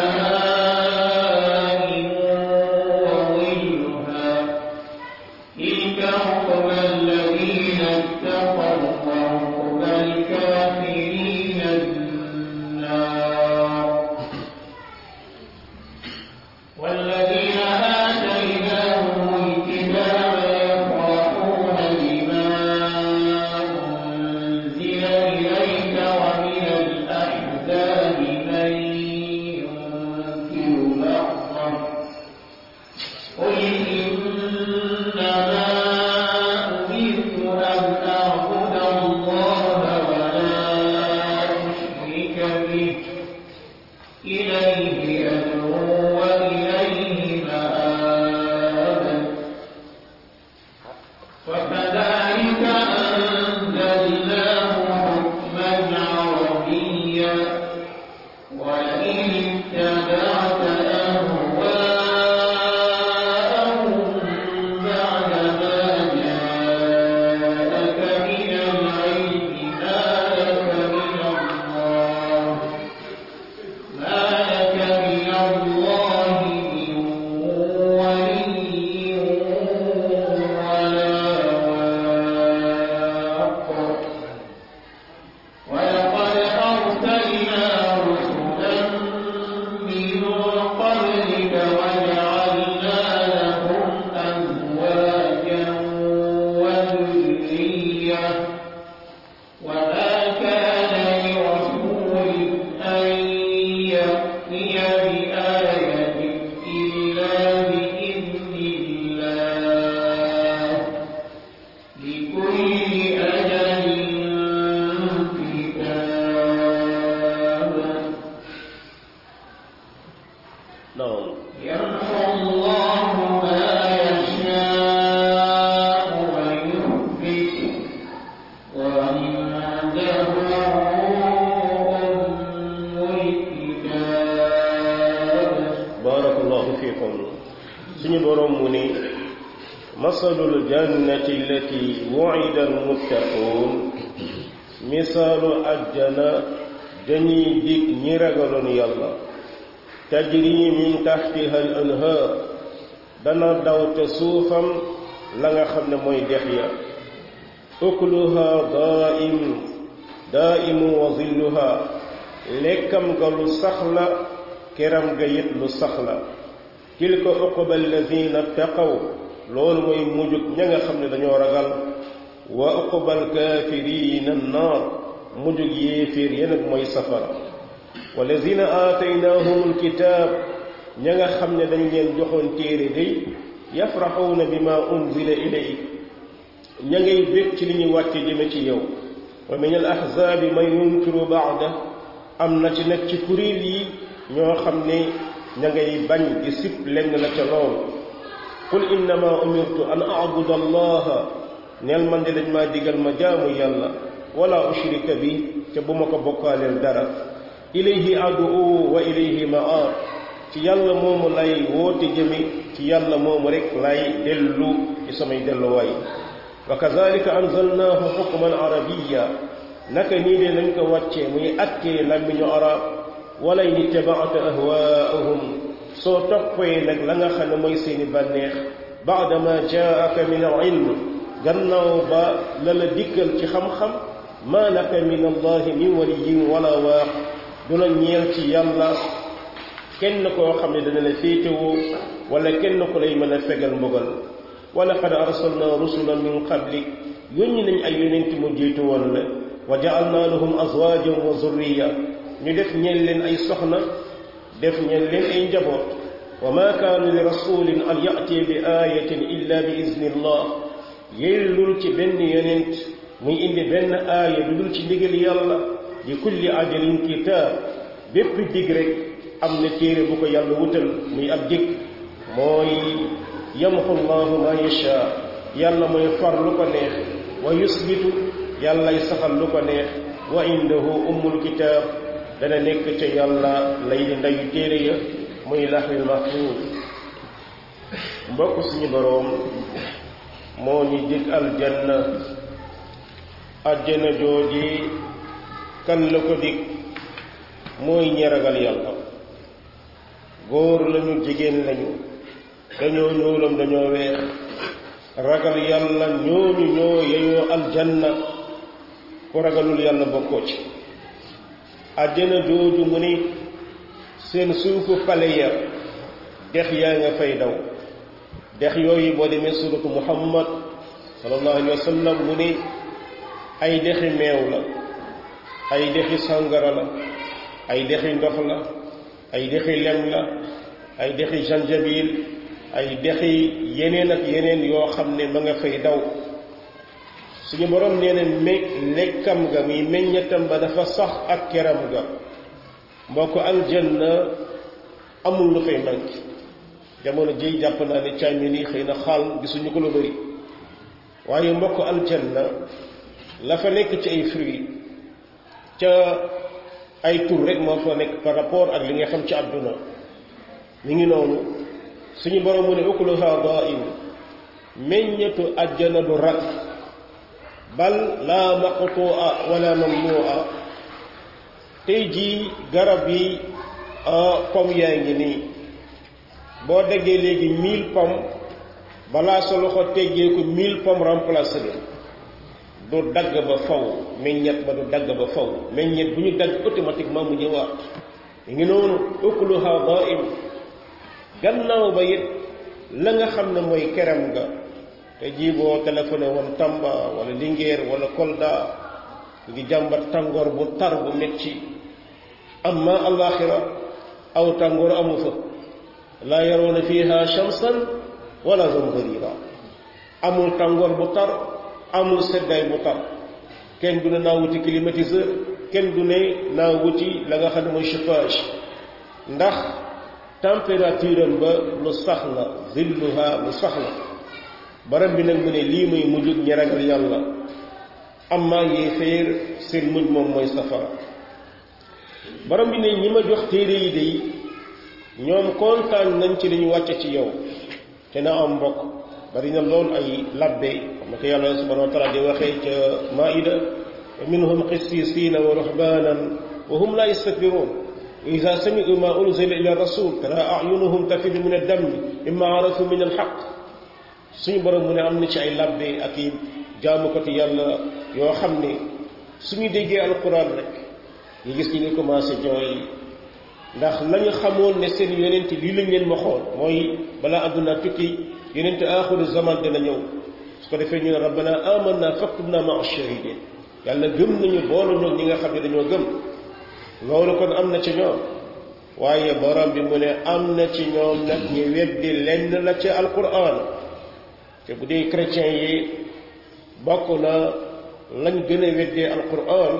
دائم وظلها تلك عقبى الذين اتقوا وعقبى الكافرين النار والذين آتيناهم الكتاب يفرحون بما أنزل إليك ومن الأحزاب من ينكر بعضه قل إنما أمرت أن أعبد الله ولا أشرك به إليه أدعو وإليه مآب وكذلك أنزلناه حكما عربيا ولئن اتبعت أهواءهم بعد ما جاءك من العلم ما لك من الله ما لك من الله من ولي ولا واق ولقد أرسلنا رسلا من قبلك وجعلنا لهم أزواجا وذرية وما كان لرسول أن يأتي بآية إلا بإذن الله لكل أجل كتاب naam يمحو الله ما يشاء ويثبت وعنده أم الكتاب barakallahu fiikum suñu borom mu ni masalul jannati allati wu'ida almuttaquun misaalu ajjana dañuy dig ñi ragaloon yàlla tajri min taxtiha al anhaar dana daw te suufam la nga xam ne mooy dex ya ukluha daa'im daa'imu wa zilluha lekkam ga lu sax la keram ga yit lu sax la tilka uqba alladina taqaw loolu mooy mujjug ña nga xam ne dañoo ragal wa uqba alkafirina annaar mujjug yéeféer ya nag mooy safara walladina aataynaahum alkitaab ña nga xam ne dañ leen joxoon téere day yafraxuuna bima unzila ilayk ña ngay bég ci li ñuy wàcce jëme ci yow wa min al ahzaabi man yunkiru baada am na ci nag ci kuréel yi ñoo xam ne ña ngay bañ di sib lenn la ca loolu qul innama umirtu an abuda allaha neel man de dañ maa digal ma jaamu yàlla wala ushrika bi te bu ma ko bokkaaleel dara ilayhi adu wa ilayhi maab ci yàlla moomu lay woote jëme ci yàlla moomu rek lay dellu ci samay delluwaay wa kazalika anzalnaahu xukman arabiya naka nii de lañ ko wàccee muy attee làmmiñu arab wala in ittabaata ahwaahum soo toppee nag la nga xam ne mooy seeni bànneex baada ma jaaka min al ilm gannaaw ba la la dikkal ci xam-xam maa laka min allahi min waliyin wala waax du la ñeel ci yàlla kenn koo xam ne dana la féetewoo wala kenn ku lay mën a fegal mbugal wa laqad arsalna rusulan min qablik yónni nañ ay yonent mu jiitu woon la wa ja'alna lahum azwajan wa zurriya ñu def ñeen leen ay soxna def ñeen leen ay njaboot wa ma kaana li rasulin an ya'ti bi ayatin illa bi iznillah yellul ci benn yonent muy indi benn aaya du dul ci ndigal yàlla li kulli ajalin kitaab bépp dig rek am na téere bu ko yàlla wutal muy ab dig mooy yamxu llahu ma yasha yàlla mooy far lu ko neex wa yusbitu yàllay saxal lu ko neex wa indahu ummul kitaab dana nekk ca yàlla lay di ndayu téere ya muy laxwil mahfuuz mbokk suñu boroom moo ñu dig aljanna aljanna jooji kan la ko dig mooy ñi ragal yàlla góor lañu jigéen lañu dañoo ñuulam dañoo weex ragal yàlla ñooñu ñoo yeyoo aljanna ku ragalul yàlla bokkoo ci àjjana jooju mu ni seen suufu pale ya dex yaa nga fay daw dex yooyu boo demee suratu muhammad sallallahu alayhi wa sallam mu ni ay dexi meew la ay dexi sàngara la ay dexi ndox la ay dexi lem la ay dexi janjabil ay dexi yeneen ak yeneen yoo xam ne ma nga fay daw suñu borom nee na me lekkam ga muy meññatam ba dafa sax ak keram ga mbokk aljanna amul lu fay manqué jamono ji jàpp naa ne caay mi nii xëy na xaal gisuñu ko lu bari waaye mbokk aljanna la fa nekk ci ay fruits ca ay tur rek moo fa nekk par rapport ak li nga xam ci àdduna mi ngi noonu suñu borom mu ne ukuluha daa'im meññetu àjjana du rat bal laa maqtu'a wala mamnu'a tey jii garab yi pomme yaa ngi nii boo déggee léegi mille pommes balaa sa loxo teggee ko mille pommes remplacé leen du dagg ba faw meññet ba du dagg ba faw meññet bu ñu dagg automatiquement mu ñëwaat mi ngi noonu ukuluha daa'im gannaaw ba it la nga xam ne mooy kerem nga te jii boo téléphoné woon Tamba wala Linguère wala Kolda ngi jàmbat tàngoor bu tar bu metti amma alaxira aw tàngoor amu fa laa yaroona fiha shamsan wala zamharira amul tàngoor bu tar amul seddaay bu tar kenn du ne naa wuti climatiseur kenn du ne naa wuti la nga xam ne mooy chauffage ndax température am ba lu sax la zilluha lu sax la barab bi nag mu ne lii muy mujjug ñi ragal yàlla amma yéeféer seen mujj moom mooy safara borom bi ne ñi ma jox téere yi de ñoom kontaan nañ ci li ñu wàcce ci yow te na am mbokk bari na lool ay labbe xam ko yàlla subhanahu wa taala di waxee ca maida wa minhum qissisiina wa ruhbanan wa hum la yastakbiruun wa ida sami'u ma unzila ila rasul tara ayunuhum tafidu min addammi mimma arafu min alxaq suñu borom mu ne am na ci ay labbe ak i jaamukati yàlla yoo xam ne suñu déggee alquran rek ñu gis ñi ngi commencé jooy ndax lañu xamoon ne seen yonent lii lañ leen ma xool mooy balaa àdduna tukki yonent aaxiru zaman dina ñëw su ko defee ñu ne rabbana amanna faktubna maa shahidin yàlla gëm nañu boolu ñoom ñi nga xam ne dañoo gëm loolu kon am na ci ñoom waaye borom bi mu ne am na ci ñoom nag ñu weddi lenn la ci alquran te bu dee chrétien yi bokk na lañ gën a weddee alquran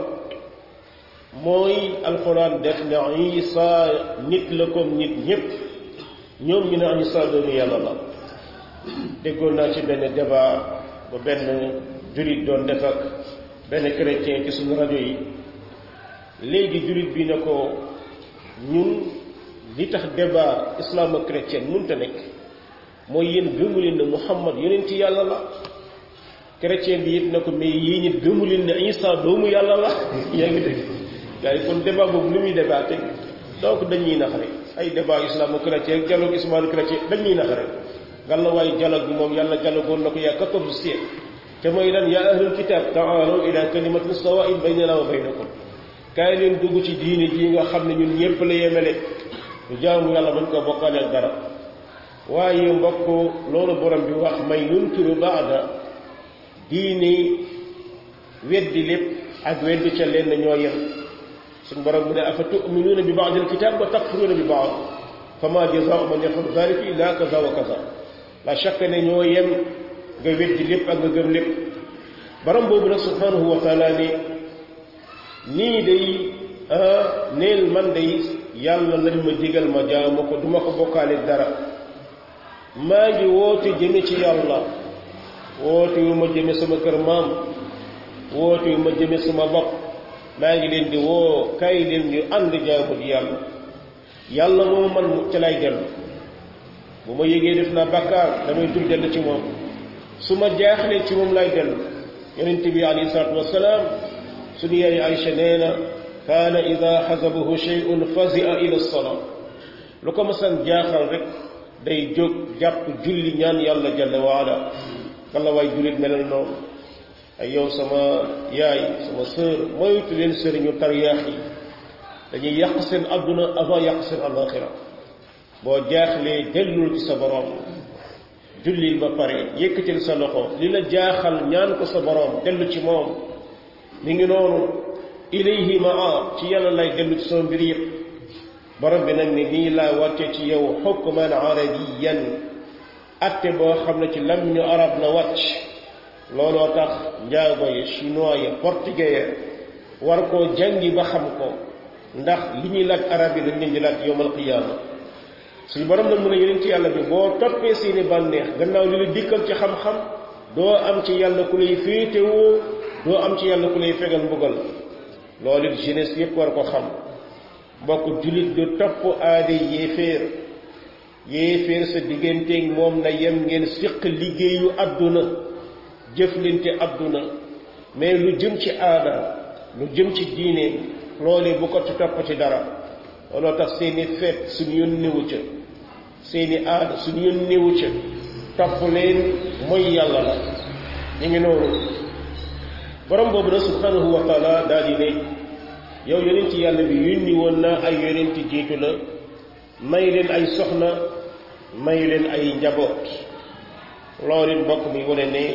mooy alquran def ne isa nit la comme nit ñépp ñoom ñu ne isa doomu yàlla la déggoon naa ci benn débat bu benn jurit doon def ak benn chrétien ci suñu rajo yi léegi jurit bi ne ko ñun li tax débat islamo-chrétien mënta nekk mooy yéen gëmu leen ne Muhammad yonent yàlla la chrétien bi it ne ko mais yii nit gëmu leen ne Isa doomu yàlla la yaa ngi dégg yaa ngi kon débat boobu lu muy débatté donc dañuy nax rek ay débat islamo-chrétien dialogue islamo-chrétien dañuy nax rek ngal la waaye dialogue bi moom yàlla dialogoon na ko yaa quatorze siècle te mooy lan yaa ahlul kitab ta'aalaw ila kalimatin sawaa'in baynana wa baynakum kaay leen dugg ci diine ji nga xam ne ñun ñépp la yemele du jaamu yàlla bañ ko bokkaale ak dara waaye mbokk loolu borom bi wax may yunkiru baada diini weddi lépp ak weddi ca leen ñoo yem suñ borom bu ne afa tuminuuna bi baad alkitab wa takfuruuna bi baad fama jazaau man yafalu dalika illa kaza wa kaza la chaque ne ñoo yem nga weddi lépp ak nga gëm lépp borom boobu nag subhanahu wa taala ne nii day neel man day yàlla lañ ma digal ma jaamu ko duma ko bokkaale dara maa ngi woote jëme ci yàlla woote wu ma jëme sama kër maam woote wu ma jëme sama bopp maa ngi leen di woo kay leen ñu ànd jaamu di yàlla yàlla moom man ca lay dellu bu ma yégee def naa bàkkaar damay dul dellu ci moom su ma jaaxlee ci moom lay dellu yonent bi alayhi salaatu wasalaam suñu yaay Aïcha nee na kaana ida xasabahu shay'un fazia ila salaa lu ko masan jaaxal rek day jóg jàpp julli ñaan yàlla jalla waala kala waay jullit melal noonu ay yow sama yaay sama sœur moytu leen sëriñu tariyaax yi dañuy yàq seen adduna avant yàq seen alaxira boo jaaxlee dellul ci sa borom jullil ba pare yëkkatil sa loxo li la jaaxal ñaan ko sa borom dellu ci moom mi ngi noonu ilayhi maa ci yàlla lay dellu ci sama mbir yëpp borom bi nag ne nii laa wàcce ci yow xukman arabiyan atte boo xam ne ci lam ñu arab la wàcc looloo tax njaago yi chinois yi portugais ya war koo jàngi ba xam ko ndax li ñuy laaj arab yi dañ leen di laaj yowmal qiyaama suñu borom nag mun a yeneen ci yàlla bi boo toppee seeni bànneex gannaaw li la dikkal ci xam-xam doo am ci yàlla ku lay féetewoo doo am ci yàlla ku lay fegal mbugal loolu it jeunesse yépp war ko xam mbokk jullit du topp aada yéeféer yéeféer sa digganteeg moom na yem ngeen siq liggéeyu àdduna jëflante àdduna mais lu jëm ci aada lu jëm ci diine loolee bu ko ci topp ci dara looloo tax seeni feet suñu yoon néewu ca seeni aada suñu yoon néewu ca topp leen mooy yàlla la ñu ngi noonu borom boobu nag subhanahu wa taala daal di ne yow yonent yàlla bi yónni woon naa ay yonent jiitu la may leen ay soxna may leen ay njaboot loolu it mbokk mi wane ne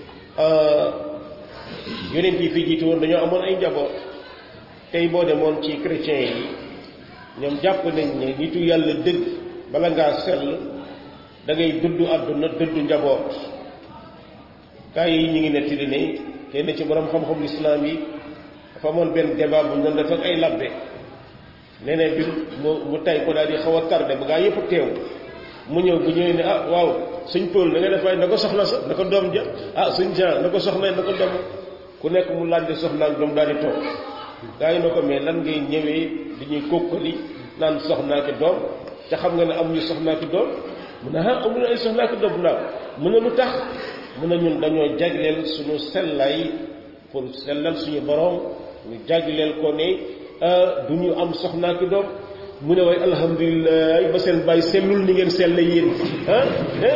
yonent yi fi jiitu woon dañoo amoon ay njaboot tey boo demoon ci chrétiens yi ñoom jàpp nañ ne nitu yàlla dëgg bala ngaa sell da ngay dudd àdduna dudd njaboot gaa yi ñu ngi nettali ne kenn ci borom xam-xam lislaam yi dafa amoon benn débat bu ñu doon def ak ay labbe nee na bi mu mu tay ko daal di xaw a tardé ba gaa yëpp teew mu ñëw bu ñëwee ne ah waaw suñ Paul na nga def waaye na ko soxna sa na ko doom ja ah suñ Jean na ko soxna na ko doom ku nekk mu laaj de soxna ak doom daal di toog gaa yi na ko mais lan ngay ñëwee dañuy kokkali naan soxnaa ki doom te xam nga ne amuñu soxnaa ki doom mu ne ah amuñu ay soxnaa ki doom naa mu ne lu tax mu ne ñun dañoo jagleel suñu sellaay pour sellal suñu borom ñu jagleel ko ne du ñu am soxnaa ki doom mu ne waaye alhamdulilah ba seen bàyyi sellul ni ngeen sell yéen ah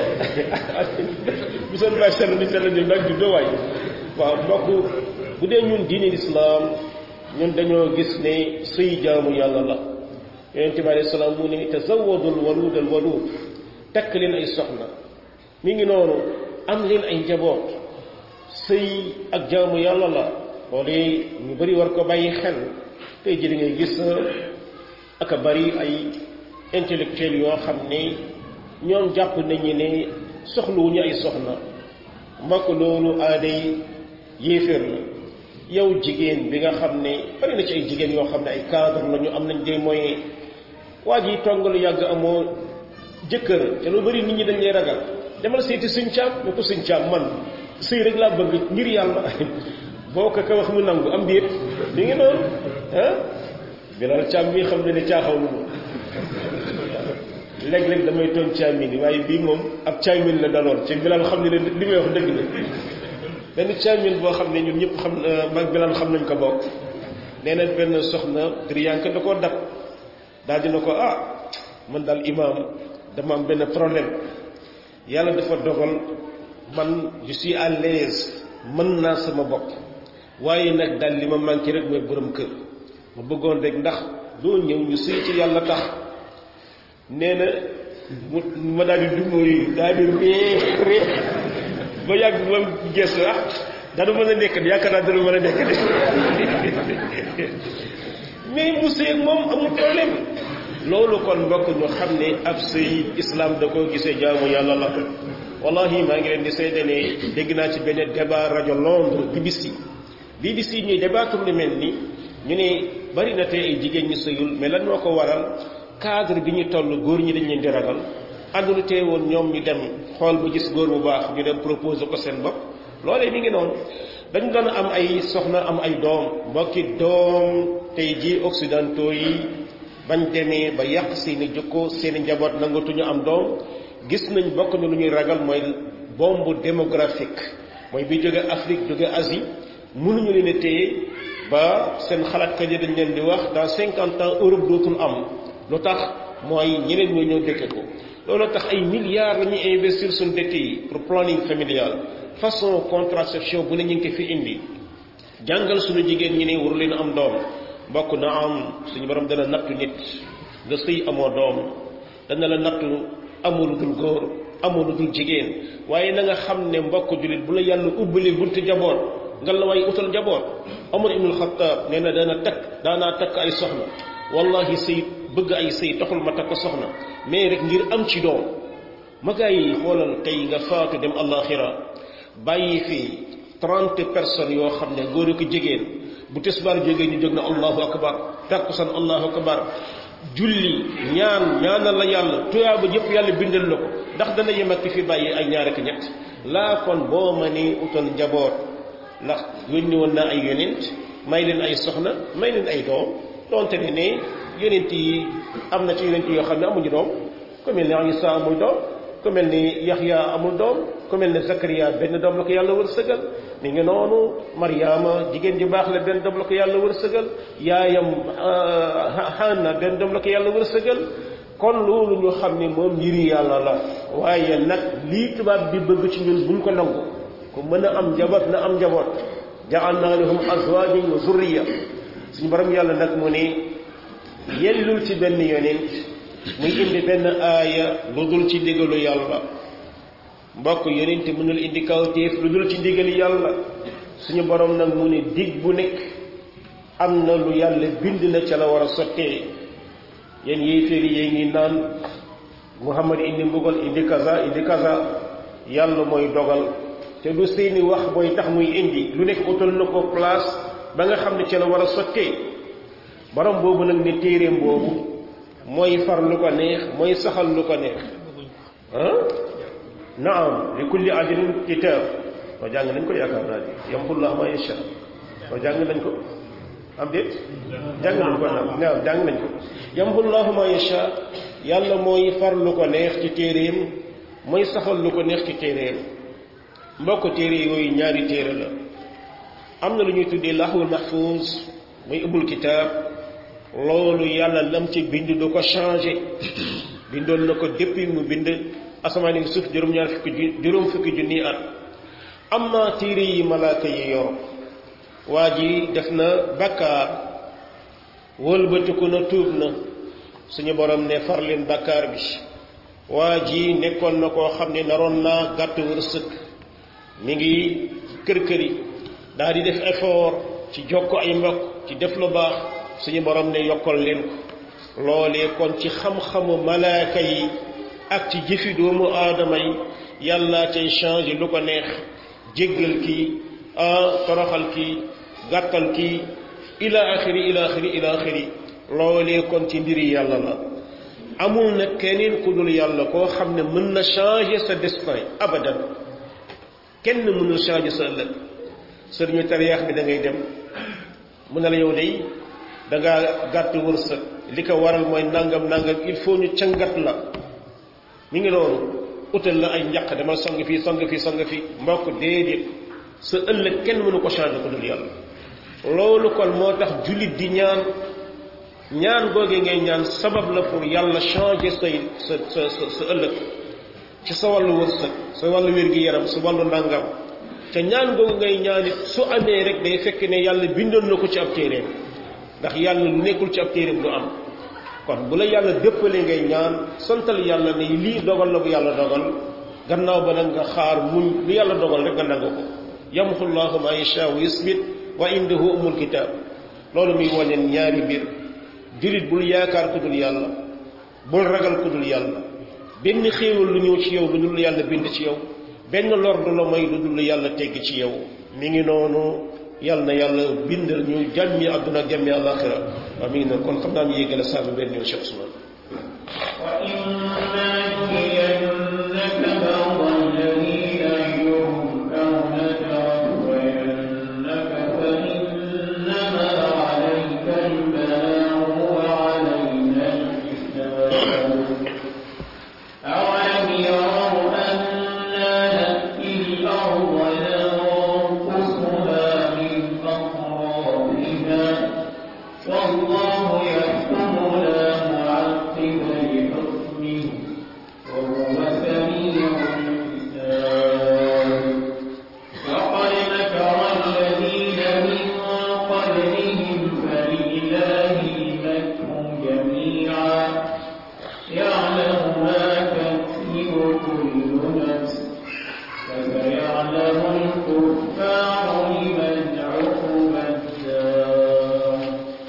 bu seen bàyyi sell ni sell ni nag juddoo waay waaw mbokk bu dee ñun diine lislaam ñun dañoo gis ne sëy jaamu yàlla la yonente bi alayhi salaam mu ne tazawadul walud al walud takk leen ay soxna mi ngi noonu am leen ay njaboot sëy ak jaamu yàlla la loolu ñu bari war ko bàyyi xel tey ji ngay gis ak a bari ay intellectuels yoo xam ne ñoom jàpp nañu ne soxluwuñu ay soxna mbokk loolu aaday yéeféer la yow jigéen bi nga xam ne bari na ci ay jigéen yoo xam ne ay cadre la ñu am nañ des moyens waa ji tongalu yàgg amoo jëkkër te lu bari nit ñi dañ lay ragal demal seeti suñ caam ne ko suñ caam man sëy rek laa bëgg ngir yàlla boo ko ka wax mu nangu am déet li ngi noonu ah bilal caam mii xam ne ne caaxaw lu léeg-léeg damay tooñ caamin yi waaye bii moom ab caamin la daloon ci bilal xam ne li may wax dëgg la benn caamin boo xam ne ñun ñëpp xam mag bilal xam nañ ko bokk nee na benn soxna driyanke da koo dab daal dina ko ah man daal imaam dama am benn problème yàlla dafa dogal man je suis à l'aise mën naa sama bopp waaye nag daal li ma manqué rek mooy borom kër ma bëggoon rek ndax doo ñëw ñu sëy ci yàlla tax nee na mu ma daal di dumóoyu daal di ree ree ba yàgg ba gestu ah dana mën a nekk de yaakaar naa dana mën a nekk de mais mu sëy ak moom amul problème loolu kon mbokk ñu xam ne ab sëy islam da koo gisee jaamu yàlla la wallahi maa ngi leen di seede ne dégg naa ci benn débat rajo Londres BBC BBC ñuy débattre lu mel ni ñu ne bari na tey ay jigéen ñu sëyul mais lan moo ko waral cadre bi ñu toll góor ñi dañ leen di ragal àndulu tee woon ñoom ñu dem xool bu gis góor bu baax ñu dem proposer ko seen bopp loolee mi ngi noonu dañu doon am ay soxna am ay doom mbokki doom tey ji occidentaux yi bañ demee ba yàq seeni jikko seeni njaboot nangatuñu am doom gis nañ bokk na lu ñuy ragal mooy bombe démographique mooy bi jóge Afrique jóge Asie mënuñu leen a téye ba seen xalaatkat yi dañ leen di wax dans cinquante ans Europe dootul am lu tax mooy ñeneen ñoo ñëw dëkke ko loolu tax ay milliards la ñuy investir suñu dëkk yi pour planning familial façon contraception bu ne ñu ngi ko fi indi jàngal suñu jigéen ñi ne waru leen am doom mbokk na am suñu borom dana nattu nit nga sëy amoo doom dana la nattu amul dul góor amul dul jigéen waaye na nga xam ne mbokk jullit bu la yàlla ubbali buntu jaboot nga la waaye utal jaboot Omar ibnul Xattaab nee na dana takk daanaa takk ay soxna wallahi sëy bëgg ay sëy taxul ma takk soxna mais rek ngir am ci doom ma gaa yi xoolal tey nga faatu dem àllaaxira bàyyi fi trente personnes yoo xam ne góor ak jigéen bu tisbaar jógee ñu jóg na allahu akbar takkusan allahu akbar julli ñaan ñaanal la yàlla tuyaaba yëpp yàlla bindal la ko ndax dana yem ak ki fi bàyyi ay ñaar ak ñett laa kon boo ma ni utal njaboot ndax yónni woon naa ay yonent may leen ay soxna may leen ay doom donte ne ne yonent yi am na ci yonent yoo xam ne amuñu doom ku mel ni Isa amul doom ku mel ni Yaxya amul doom ku mel ni Zakariya benn doom la ko yàlla wër sëgal mi ngi noonu Mariama jigéen ju baax la benn doom la ko yàlla wër sëgal yaayam Hanna benn doom la ko yàlla wër sëgal kon loolu ñu xam ne moom mbiri yàlla la waaye nag lii tubaab bi bëgg ci ñun buñ ko nangu ku mën a am njaboot na am njaboot ja'alna lahum azwajan wa zurriya suñu borom yàlla nag mu ne yellul ci benn yonent muy indi benn aaya lu dul ci ndigalu yàlla mbokk yonent mënul indi kawtéef lu dul ci ndigalu yàlla suñu borom nag mu ne dig bu nekk am na lu yàlla bind na ca la war a sottee yéen yéeféer yi ngi naan muhammad indi mbugal indi kaza indi kaza yàlla mooy dogal te du seeni wax mooy tax muy indi lu nekk utal na ko place ba nga xam ne ca la war a sottee borom boobu nag ne téeréem boobu mooy far lu ko neex mooy saxal lu ko neex ah naam li kulli ajalin kitaab oo jàng nañ ko yaakaar naa di yamxullah ma yasha oo jàng nañ ko am déet jàng nañ ko naam naam jàng nañ ko yamxullahu ma yasha yàlla mooy far lu ko neex ci téeréem mooy saxal lu ko neex ci téeréem mbokk téere yooyu ñaari téere la am na lu ñuy tuddee lahwul mahfuz muy ubbul kitaab loolu yàlla lam ci bind du ko changé bindoon na ko depuis mu bind asamaan yi suuf juróom-ñaar fukki ju juróom fukki junni at amma téere yi malaaka yi yor waa ji def na bakkaar wëlbatiku na tuub na suñu borom ne far leen bakkaar bi waa ji nekkoon na koo xam ne naroon naa gàtt wërsëg mi ngi kër këri daal di def effort ci jokko ay mbokk ci def lu baax suñu borom ne yokkal leen ko loolee kon ci xam-xamu malaaka yi ak ci jëfi doomu aadama yi yàlla cay changé lu ko neex jéggal kii toroxal kii gàttal kii ila axiri ila axiri ila axiri loolee kon ci mbiri yàlla la amul na keneen ku dul yàlla koo xam ne mën na changer sa destin abadan kenn mënul changer sa ëllëg sëriñu tariyaax bi da ngay dem mu ne la yow day da ngaa gàtt wërsëg li ko waral mooy nangam nangam il faut ñu cangat la mi ngi loolu utal la ay njaq demal sang fii sang fii sang fii mbokk déedéet sa ëllëg kenn mënu ko changer ko dul yàlla loolu kon moo tax jullit di ñaan ñaan googee ngay ñaan sabab la pour yàlla changer say sa sa sa sa ëllëg ci sa wàllu wërsëg sa wàllu wér-gi-yaram sa wàllu ndàngam te ñaan googu ngay ñaanit su amee rek day fekk ne yàlla bindoon na ko ci ab téeréem ndax yàlla lu nekkul ci ab téeréem du am kon bu la yàlla dëppale ngay ñaan santal yàlla ne lii dogal la bu yàlla dogal gannaaw ba nag nga xaar muñ lu yàlla dogal rek nga nangu ko yamxu llahu ma yashaa wa yusbit wa indahu umul kitaab loolu muy wàññeen ñaari mbir jullit bul yaakaar ku dul yàlla bul ragal ku dul yàlla benn xéewal lu ñëw ci yow lu dul yàlla bind ci yow benn lor du la may lu dul yàlla tegg ci yow mi ngi noonu yàlla na yàlla bindal ñu jàmmi àdduna ak jàmmi àllaaxira waaw mi ngi noonu kon xam naa ñu yéegale saa bi benn ñëw Cheikh Ousmane وإما نرينك بعض الذي نعدهم أو نتوفينك فإنما عليك البلاغ وعلينا الحساب أولم يروا أنا نأتي الأرض ننقصها من أطرافها والله يحكم لا معقب لحكمه وهو سميع الحساب وقد مكر الذين من قبلهم فلله المكر جميعا يعلم ما تكسب كل نفس فسيعلم الكفار لمن عقب الدار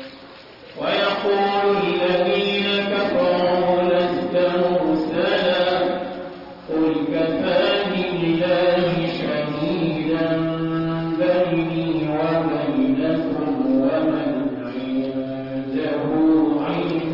ويقول الذين كفروا لست مرسلا قل كفى بالله شهيدا بيني وبينكم ومن عنده علم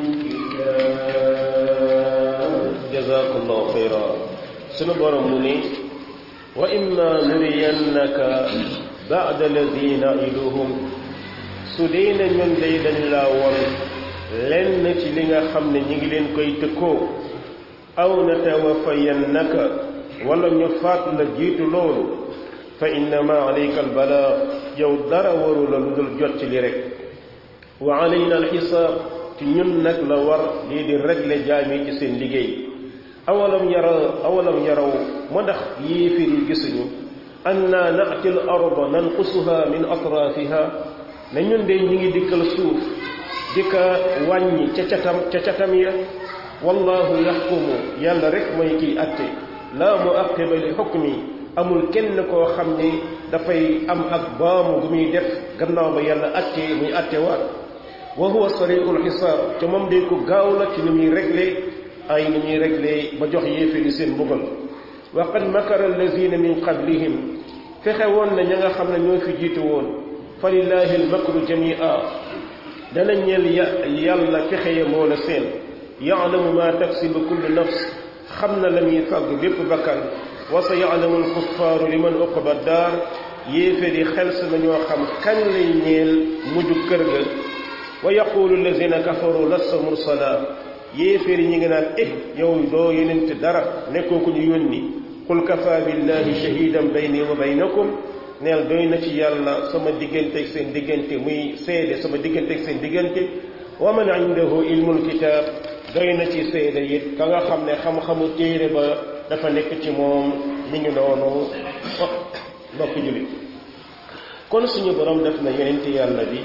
الكتاب jazakallahu xayra sunu borom mu ni wa imma nuriyannaka ba'da alladi na'iduhum su dee na ñun day dañ laa won lenn ci li nga xam ne ñi ngi leen koy tëkkoo aw natawafayannaka wala ñu faat la jiitu loolu fa innama alayka albalaag yow dara waru la lu dul jot ci li rek wa alayna alxisaab ci ñun nag la war lii di régler jaam yi ci seen liggéey awalam yara awalam yaraw ma ndax yéefir yi gisuñu anna nati l arda nanqusuha min atrafiha ne ñun de ñi ngi dikkal suuf di ka wàññi ca catam ca catam ya wallahu yaxkumu yàlla rek mooy kiy atte laa muaqiba li xukmi amul kenn koo xam ni dafay am ak baamu gu muy def gannaaw ba yàlla atte muy atte waat wa huwa sariul xisaab te moom day ko gaaw la ci ni muy réglé ay ni ñuy réglé ba jox yéeféeri seen mbugal wa qad makara allazina min qablihim fexe woon na ña nga xam ne ñoo fi jiitu woon fa lillahi almakru jamia dana ñeel ya yàlla fexe ya moo la seen yaalamu ma taksibu kullu nafs xam na la muy fàgg bépp bakkan wa sa yaalamu alkuffaaru liman uqba daar yéeféeri xel sa nañoo xam kan lay ñeel mujju kër ga wa yaqulu allazina kafaru lasta mursala yéeféer yi ñi ngi naan eh yow doo yenente dara nekkoo ku ñu yónni qul kafa billahi shahidan bayni wa baynakum neel doy na ci yàlla sama digganteeg seen diggante muy seede sama digganteeg seen diggante wa man indahu ilmul kitab doy na ci seede it ka nga xam ne xam-xamu téere ba dafa nekk ci moom mi ngi noonu mbokk jullit kon suñu borom def na yenente yàlla bi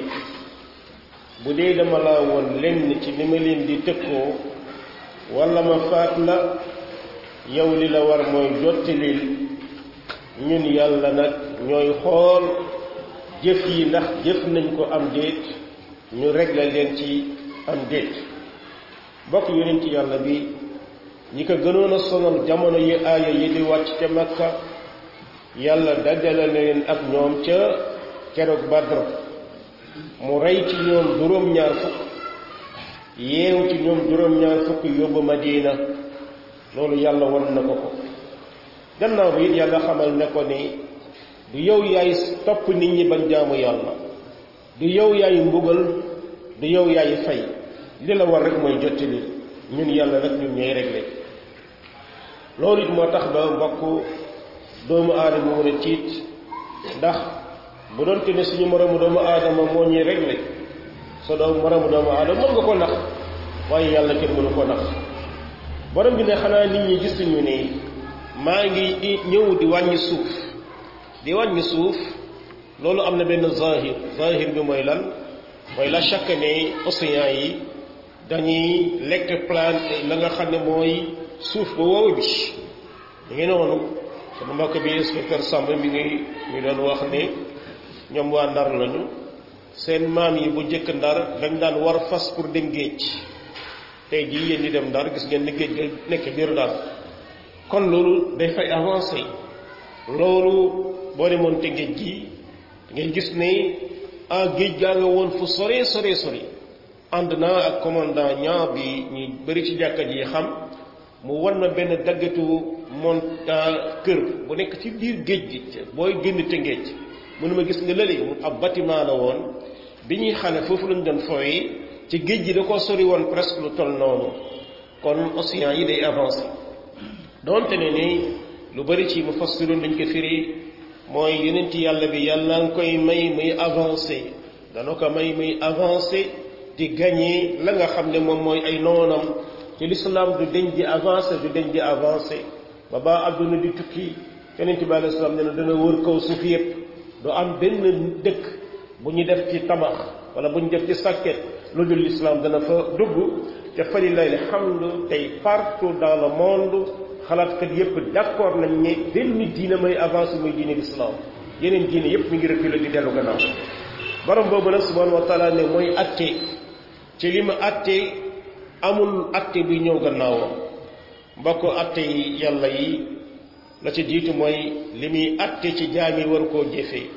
bu dee dama laa woon lenn ci li ma leen di tëkkoo wala ma faat la yow li la war mooy jottilil ñun yàlla nag ñooy xool jëf yi ndax jëf nañ ko am déet ñu réglé leen ci am déet bokk yonent yàlla bi ñi ko gënoon a sonal jamono yi aaya yi di wàcc ca Makka yàlla dajale na leen ak ñoom ca keroog Badr mu rey ci ñoom juróom-ñaar fukk yeew ci ñoom juróom-ñaar fukk yóbbu Madina loolu yàlla wan na ko ko gannaaw bi it yàlla xamal ne ko ni du yow yaay topp nit ñi bañ jaamu yàlla du yow yaay mbugal du yow yaay fay li la war rek mooy jottali ñun yàlla nag ñun ñooy réglé loolu it moo tax ba mbokk doomu aadama war a tiit ndax bu doon te ne suñu moromu doomu aadama moo ñuy réglé sa doom moromu doomu aadama mën nga ko nax waaye yàlla kenn mënu ko nax borom bi ne xanaa nit ñi gisuñu ni maa ngi ñëw di wàññi suuf di wàññi suuf loolu am na benn zahir zahir bi mooy lan mooy la chaque ne océan yi dañuy lekk plante la nga xam ne mooy suuf ba wow bi ñu ngi noonu sama mbokk bi inspecteur Samb mi ngi mi doon wax ne ñoom waa ndar lañu seen maam yi bu njëkk ndar dañ daan war fas pour dem géej tey jii yéen di dem ndar gis ngeen ni géej ga nekk biir ndar kon loolu day fay avancé loolu boo demoon te géej gi ngay gis ne ah géej gaa nga woon fu sore sore sore ànd naa ak commandant ñaa bi ñu bëri ci jàkka ji xam mu wan ma benn daggatu mont kër bu nekk ci biir géej gi booy génn te géej mënu ma gis nga lële ab bâtiment la woon bi ñuy xale foofu lañu doon fooyi ci géej gi da ko sori woon presque lu toll noonu kon océan yi day avancé donte ne ni lu bari ci mu fassiroon dañ ko firi mooy yeneen ci yàlla bi yàlla nga koy may muy avancé dana ko may muy avancé di gagné la nga xam ne moom mooy ay noonam ci l'islam du deñ di avancé du deñ di avancé ba ba àdduna di tukki yeneen ci bi alei salaam ne na dana wër kaw suuf yépp du am benn dëkk bu ñu def ci tabax wala bu ñu def ci sàkket lu dul l'islam dana fa dugg te fa lillahi alhamdu tey partout dans le monde xalaatkat yépp d'accord nañ ne benn diine may avancé muy diine l'islam yeneen diine yépp mi ngi reculer di dellu gannaaw borom boobu nag subhanahu wa taala ne mooy atte ci li ma atte amul atte bi ñëw gannaawam mbokk atte yi yàlla yi la ci jiitu mooy li muy atte ci jaam yi war koo jëfee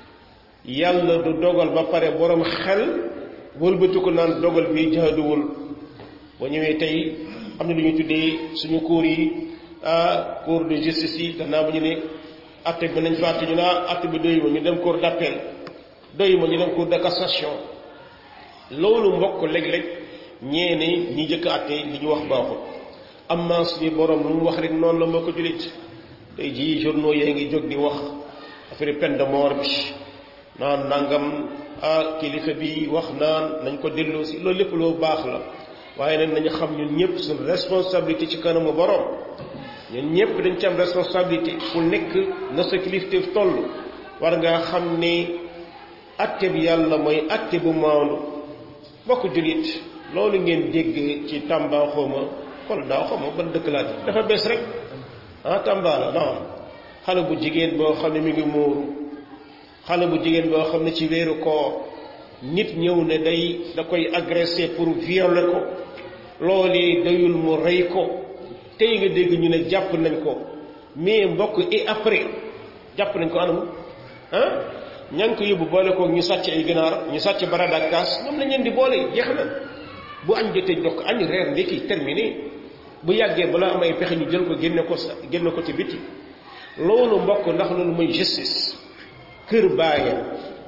yàlla du dogal ba pare borom xel wëlbatu ko naan dogal bi jaaduwul ba ñëwee tey am na lu ñu tuddee suñu cours yi ah cour de justice yi gannaaw ba ñu ne atte bi nañ fa atte ñu naa atte bi doy ma ñu dem cour d'appel doy ma ñu dem cour de cassation loolu mbokk léeg-léeg ñee ne ñi jëkk atte li ñu wax baaxul amma suñu borom lu mu wax rek noonu la moo ko julit tey jii journaux yaa ngi jóg di wax affaire peine de mort bi naan nangam ah kilifa bi wax naan nañ ko delloo si loolu lépp loo baax la waaye nag nañu xam ñun ñëpp suñu responsabilité ci kanamu borom ñun ñëpp dañ ci am responsabilité ku nekk na sa kilifteef toll war ngaa xam ne atte bi yàlla mooy atte bu maandu bokk julit loolu ngeen dégg ci Tamba xawma wala daaw xawma ban dëkk laa dafa bees rek ah Tamba la non xale bu jigéen boo xam ne mi ngi muuru xale bu jigéen boo xam ne ci weeru koor nit ñëw ne day da koy agressé pour violer ko loolu dayul mu rey ko tey nga dégg ñu ne jàpp nañ ko mais mbokk et après jàpp nañ ko anam ah ña ngi ko yóbbu boole ko ñu sàcc ay ginaar ñu sàcc barada ak kaas ñoom lañ leen di boole jeex na bu añ jotee jox ko añ reer ndekki terminé bu yàggee balaa am ay pexe ñu jël ko génne ko sa génne ko ci biti loolu mbokk ndax loolu mooy justice kër baayam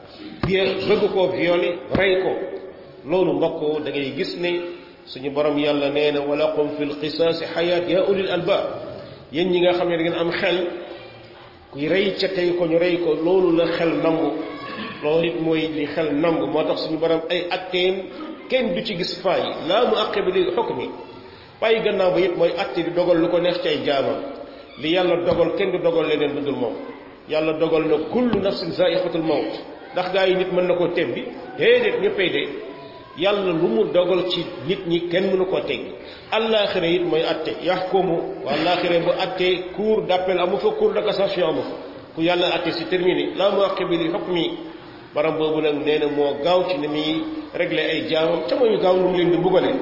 bëgg koo violer rey ko loolu mbokk da ngay gis ne suñu borom yàlla nee na walakum fil qisaasi xayaat yaa ulil albaab yéen ñi nga xam ne da ngeen am xel kuy rey ca tey ko ñu rey ko loolu la xel nangu loolu it mooy li xel nangu moo tax suñu borom ay atteem kenn du ci gis faay laa mu àqe bi li xukmi waaye gannaaw ba it mooy atte di dogal lu ko neex ci ay jaamam li yàlla dogal kenn du dogal leneen lu dul moom yàlla dogal na kullu nafsin zaiqatul mawt ndax gaa yi nit mën na koo tebbi déedéet ñëppay de yàlla lu mu dogal ci nit ñi kenn mënu koo teggi allaaxira it mooy atte yaxkumu wa allaaxira bu atte cour d'appel amu fa cour de cassation amu fa ku yàlla atte si terminé laa mu àqe bi li hukmi baram boobu nag nee na moo gaaw ci ni muy régler ay jaamam te mooy gaaw lu mu leen di bugale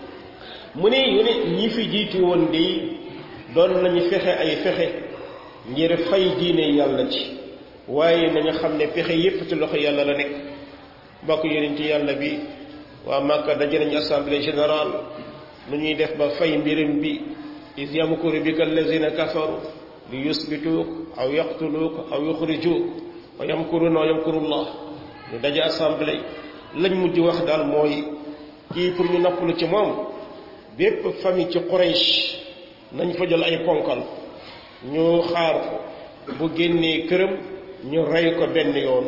mu ne yu ne ñi fi jiitu woon di doon nañu fexe ay fexe ngir fay diine yàlla ci waaye nañu xam ne pexe yépp ci loxo yàlla la nekk mbokk yeneen ci yàlla bi waa Màkka daje nañu assemblée générale nu ñuy def ba fay mbirim bi is yamkuru bika allazina kafaru li yusbituuk aw yaqtuluuk aw yuxrijuuk wa yamkuruna wa yamkurullah ñu daje assemblée lañ mujj wax daal mooy kii pour ñu noppalu ci moom bépp famille ci Quraysh nañ fa jël ay ponkal ñu xaar ko bu génnee këram ñu rey ko benn yoon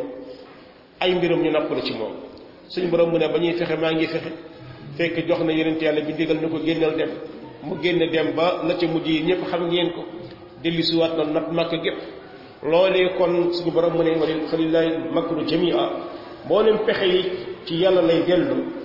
ay mbiram ñu nappalu ci moom suñu borom mu ne ba ñuy fexe maa ngi fexe fekk jox na yonent yàlla bi digal na ko génnal dem mu génn dem ba la ca mujj yi ñëpp xam ngeen ko dellusiwaat na nat màkk gépp loolee kon suñu borom mu ne wali xalilahi makru jamia mboolem pexe yi ci yàlla lay dellu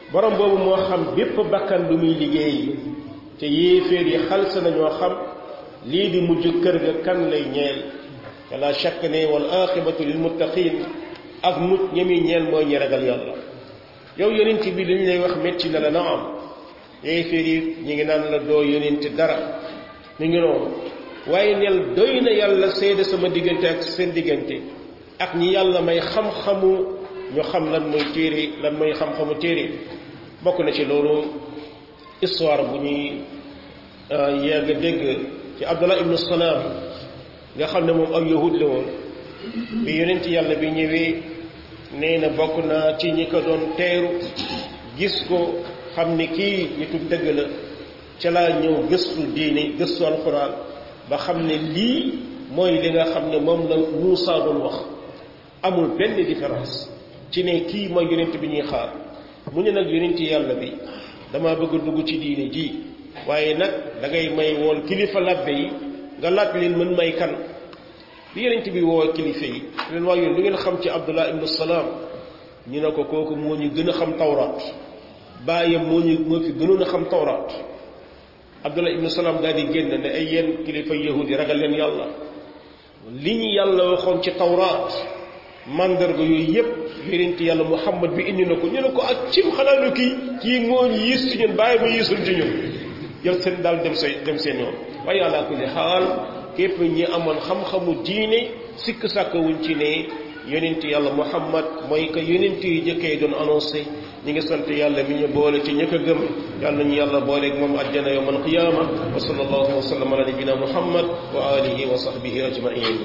borom boobu moo xam bépp bakkan lu muy liggéey te yéeféer yi xalsa nañoo xam lii di mujj kër ga kan lay ñeel te la shakk ne wal aqibatu lil muttaqin ak mucc ñemi ñeel mooy ñi ragal yàlla yow yonent bi li ñu lay wax métti na la na am yéeféer yi ñu ngi naan la doo yonent dara mi ngi noonu waaye neel doy na yàlla seede sama diggante ak seen diggante ak ñi yàlla may xam-xamu ñu xam lan mooy téere lan mooy xam-xamu téere bokk na ci loolu histoire bu ñuy yegg dégg ci abdullah ibnu salaam nga xam ne moom ak yahud la woon bi yonent yàlla bi ñëwee nee na bokk na ci ñi ko doon teeru gis ko xam ni kii nitu dëgg la ca laa ñëw gëstu diine gëstu alxuraan ba xam ne lii mooy li nga xam ne moom la Muusaa doon wax amul benn différence ci ne kii mooy yonent bi ñuy xaar mu ne nag yonent yàlla bi dama bëgg a dugg ci diine ji waaye nag da ngay may woon kilifa labbe yi nga laaj leen mën may kan bi yonent bi woo kilifa yi leen waaye yoon lu ngeen xam ci Abdullah ibnu Salaam ñu ne ko kooku moo ñu gën a xam tawraat bàyyam moo ñu moo fi gënoon a xam tawraat Abdullah ibnu Salaam daal di génn ne ay yéen kilifa yahudi ragal leen yàlla li ñu yàlla waxoon ci tawraat mandarga yooyu yépp yonent yàlla Muhammad bi indi na ko ñu ne ko ak cim xanaa lu kii kii moo ñu yiis ci ñun bàyyi ma yiisul ci ñun yow seen daal dem say dem seen yoon waaye àla kulli xaal képp ñi amoon xam-xamu diine sikk sàkk wuñ ci ne yonent yàlla Muhammad mooy que yonent yi jëkkee doon annoncé ñi ngi sant yàlla mi ñu boole ci ñëkk a gëm yàlla nañu yàlla booleeg moom àjjana yawm alqiyama wa sallallahu wa sallam ala nabina muhammad wa alihi wa sahbihi ajmain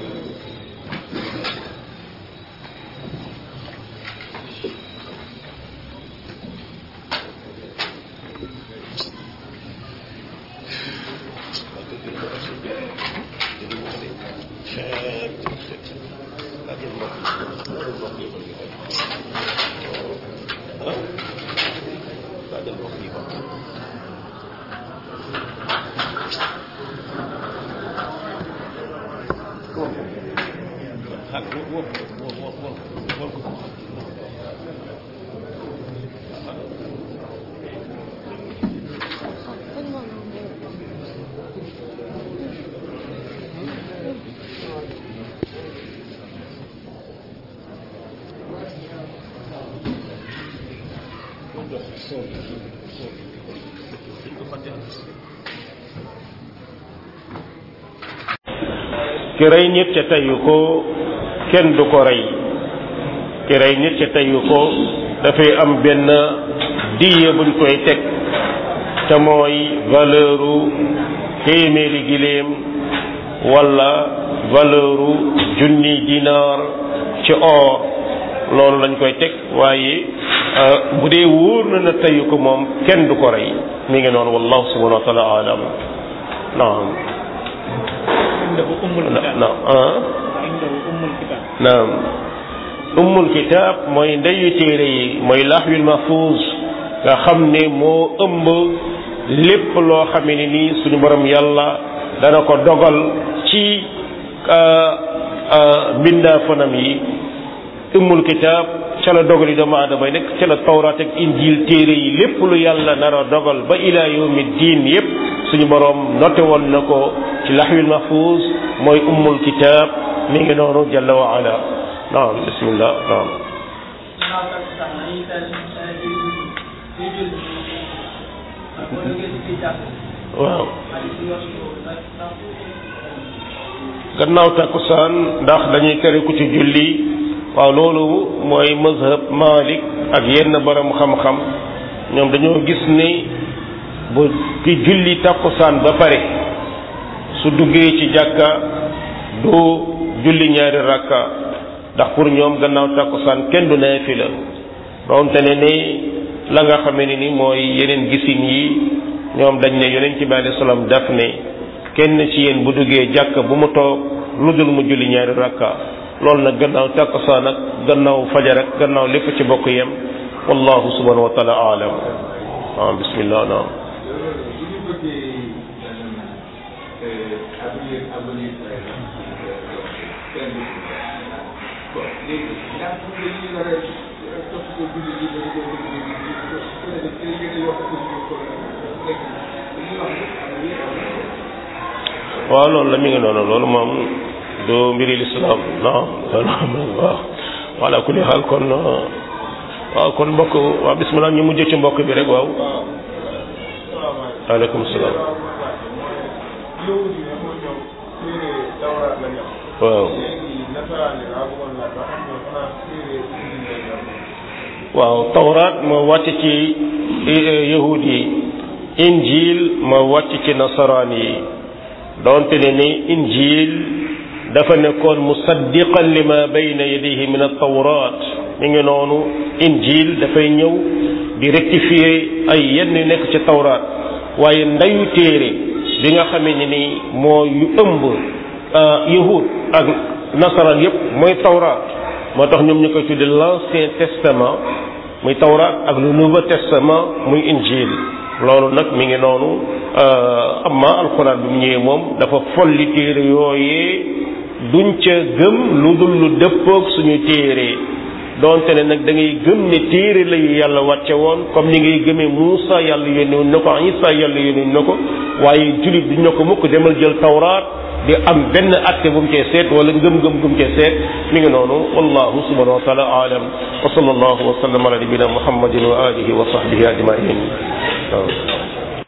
ki rey nit ca teyu ko kenn du ko rey ki rey nit ca teyu ko dafay am benn diye buñ koy teg te mooy valeuru téeméeri giléem wala valeuru junni dinaar ci or loolu lañ koy teg waaye bu dee wóor na na teyu ko moom kenn du ko rey mi ngi noonu wallahu subhanahu wa taala alam naam naam ummul kitaab mooy ndeyu téere yi mooy laxwil mahfuuz nga xam ne moo ëmb lépp loo xam ne nii suñu borom yàlla dana ko dogal ci mbindaa fanam yi ummul kitaab ca la dogal yi doomu aadama yi nekk ca la tawraat ak injil téere yi lépp lu yàlla nar a dogal ba ilaa yawmi diin yépp suñu borom noté woon na ko ci laxwil mahfuuz mooy ummul kitaab mi ngi noonu jalla wa ala naam bismillah naam waaw gannaaw takkusaan ndax dañuy tere ku ci julli waaw loolu mooy mazhab Malik ak yenn borom xam-xam ñoom dañoo gis ni bu ki julli takkusaan ba pare su duggee ci jàkka du julli ñaari rakka ndax pour ñoom gannaaw takkusaan kenn du naafila doonte ne ni la nga xamee ne ni mooy yeneen gisin yi ñoom dañ ne yonent bi alayhi salaam daf ne kenn ci yéen bu duggee jàkka bu mu toog lu dul mu julli ñaari rakka loolu nag gannaaw takkusaan ak gannaaw fajar ak gannaaw lépp ci bokk yem wallahu subhanahu wa taala alam ah bismillah naam léegi ndax dañuy war a waaw loolu la mi ngi noonu loolu moom du mbiri lislaam non loolu waaw wala kulli xaal kon waaw kon mbokk waaw bismillah ñu mujj ci mbokk bi rek waaw aleykum salaam waaw waaw tawraat moo wàcc ci yahud yi injil moo wàcc ci nasaraan yi doonte ne ni injil dafa nekkoon musaddiqan lima bayna yadayhi min at-tawrat mi ngi noonu injil dafay ñëw di rectifier ay yenn yu nekk ci tawraat waaye ndayu téere bi nga xamee ne ni moo yu ëmb yahud ak nasaraan yépp mooy tawraat moo tax ñoom ñu koy tudde l'ancien testament muy tawraat ak le nouveau testament muy injil loolu nag mi ngi noonu amma alxuraan bi mu ñëwee moom dafa folli téere yooyee duñ ca gëm lu dul lu dëppoog suñu téere donte ne nag da ngay gëm ne téere la yu yàlla wàcce woon comme ni ngay gëmee Muusa yàlla yónni woon na ko Isa yàlla yónni na ko waaye julit duñ na ko mukk demal jël tawraat di am benn atte bu mu cee seet wala ngëm-ngëm bu mu cee seet mi ngi noonu wallahu subhanahu wa taala aalam wa sallallahu wa sallam ala nabina muhammadin wa alihi wa sahbihi ajmain waaw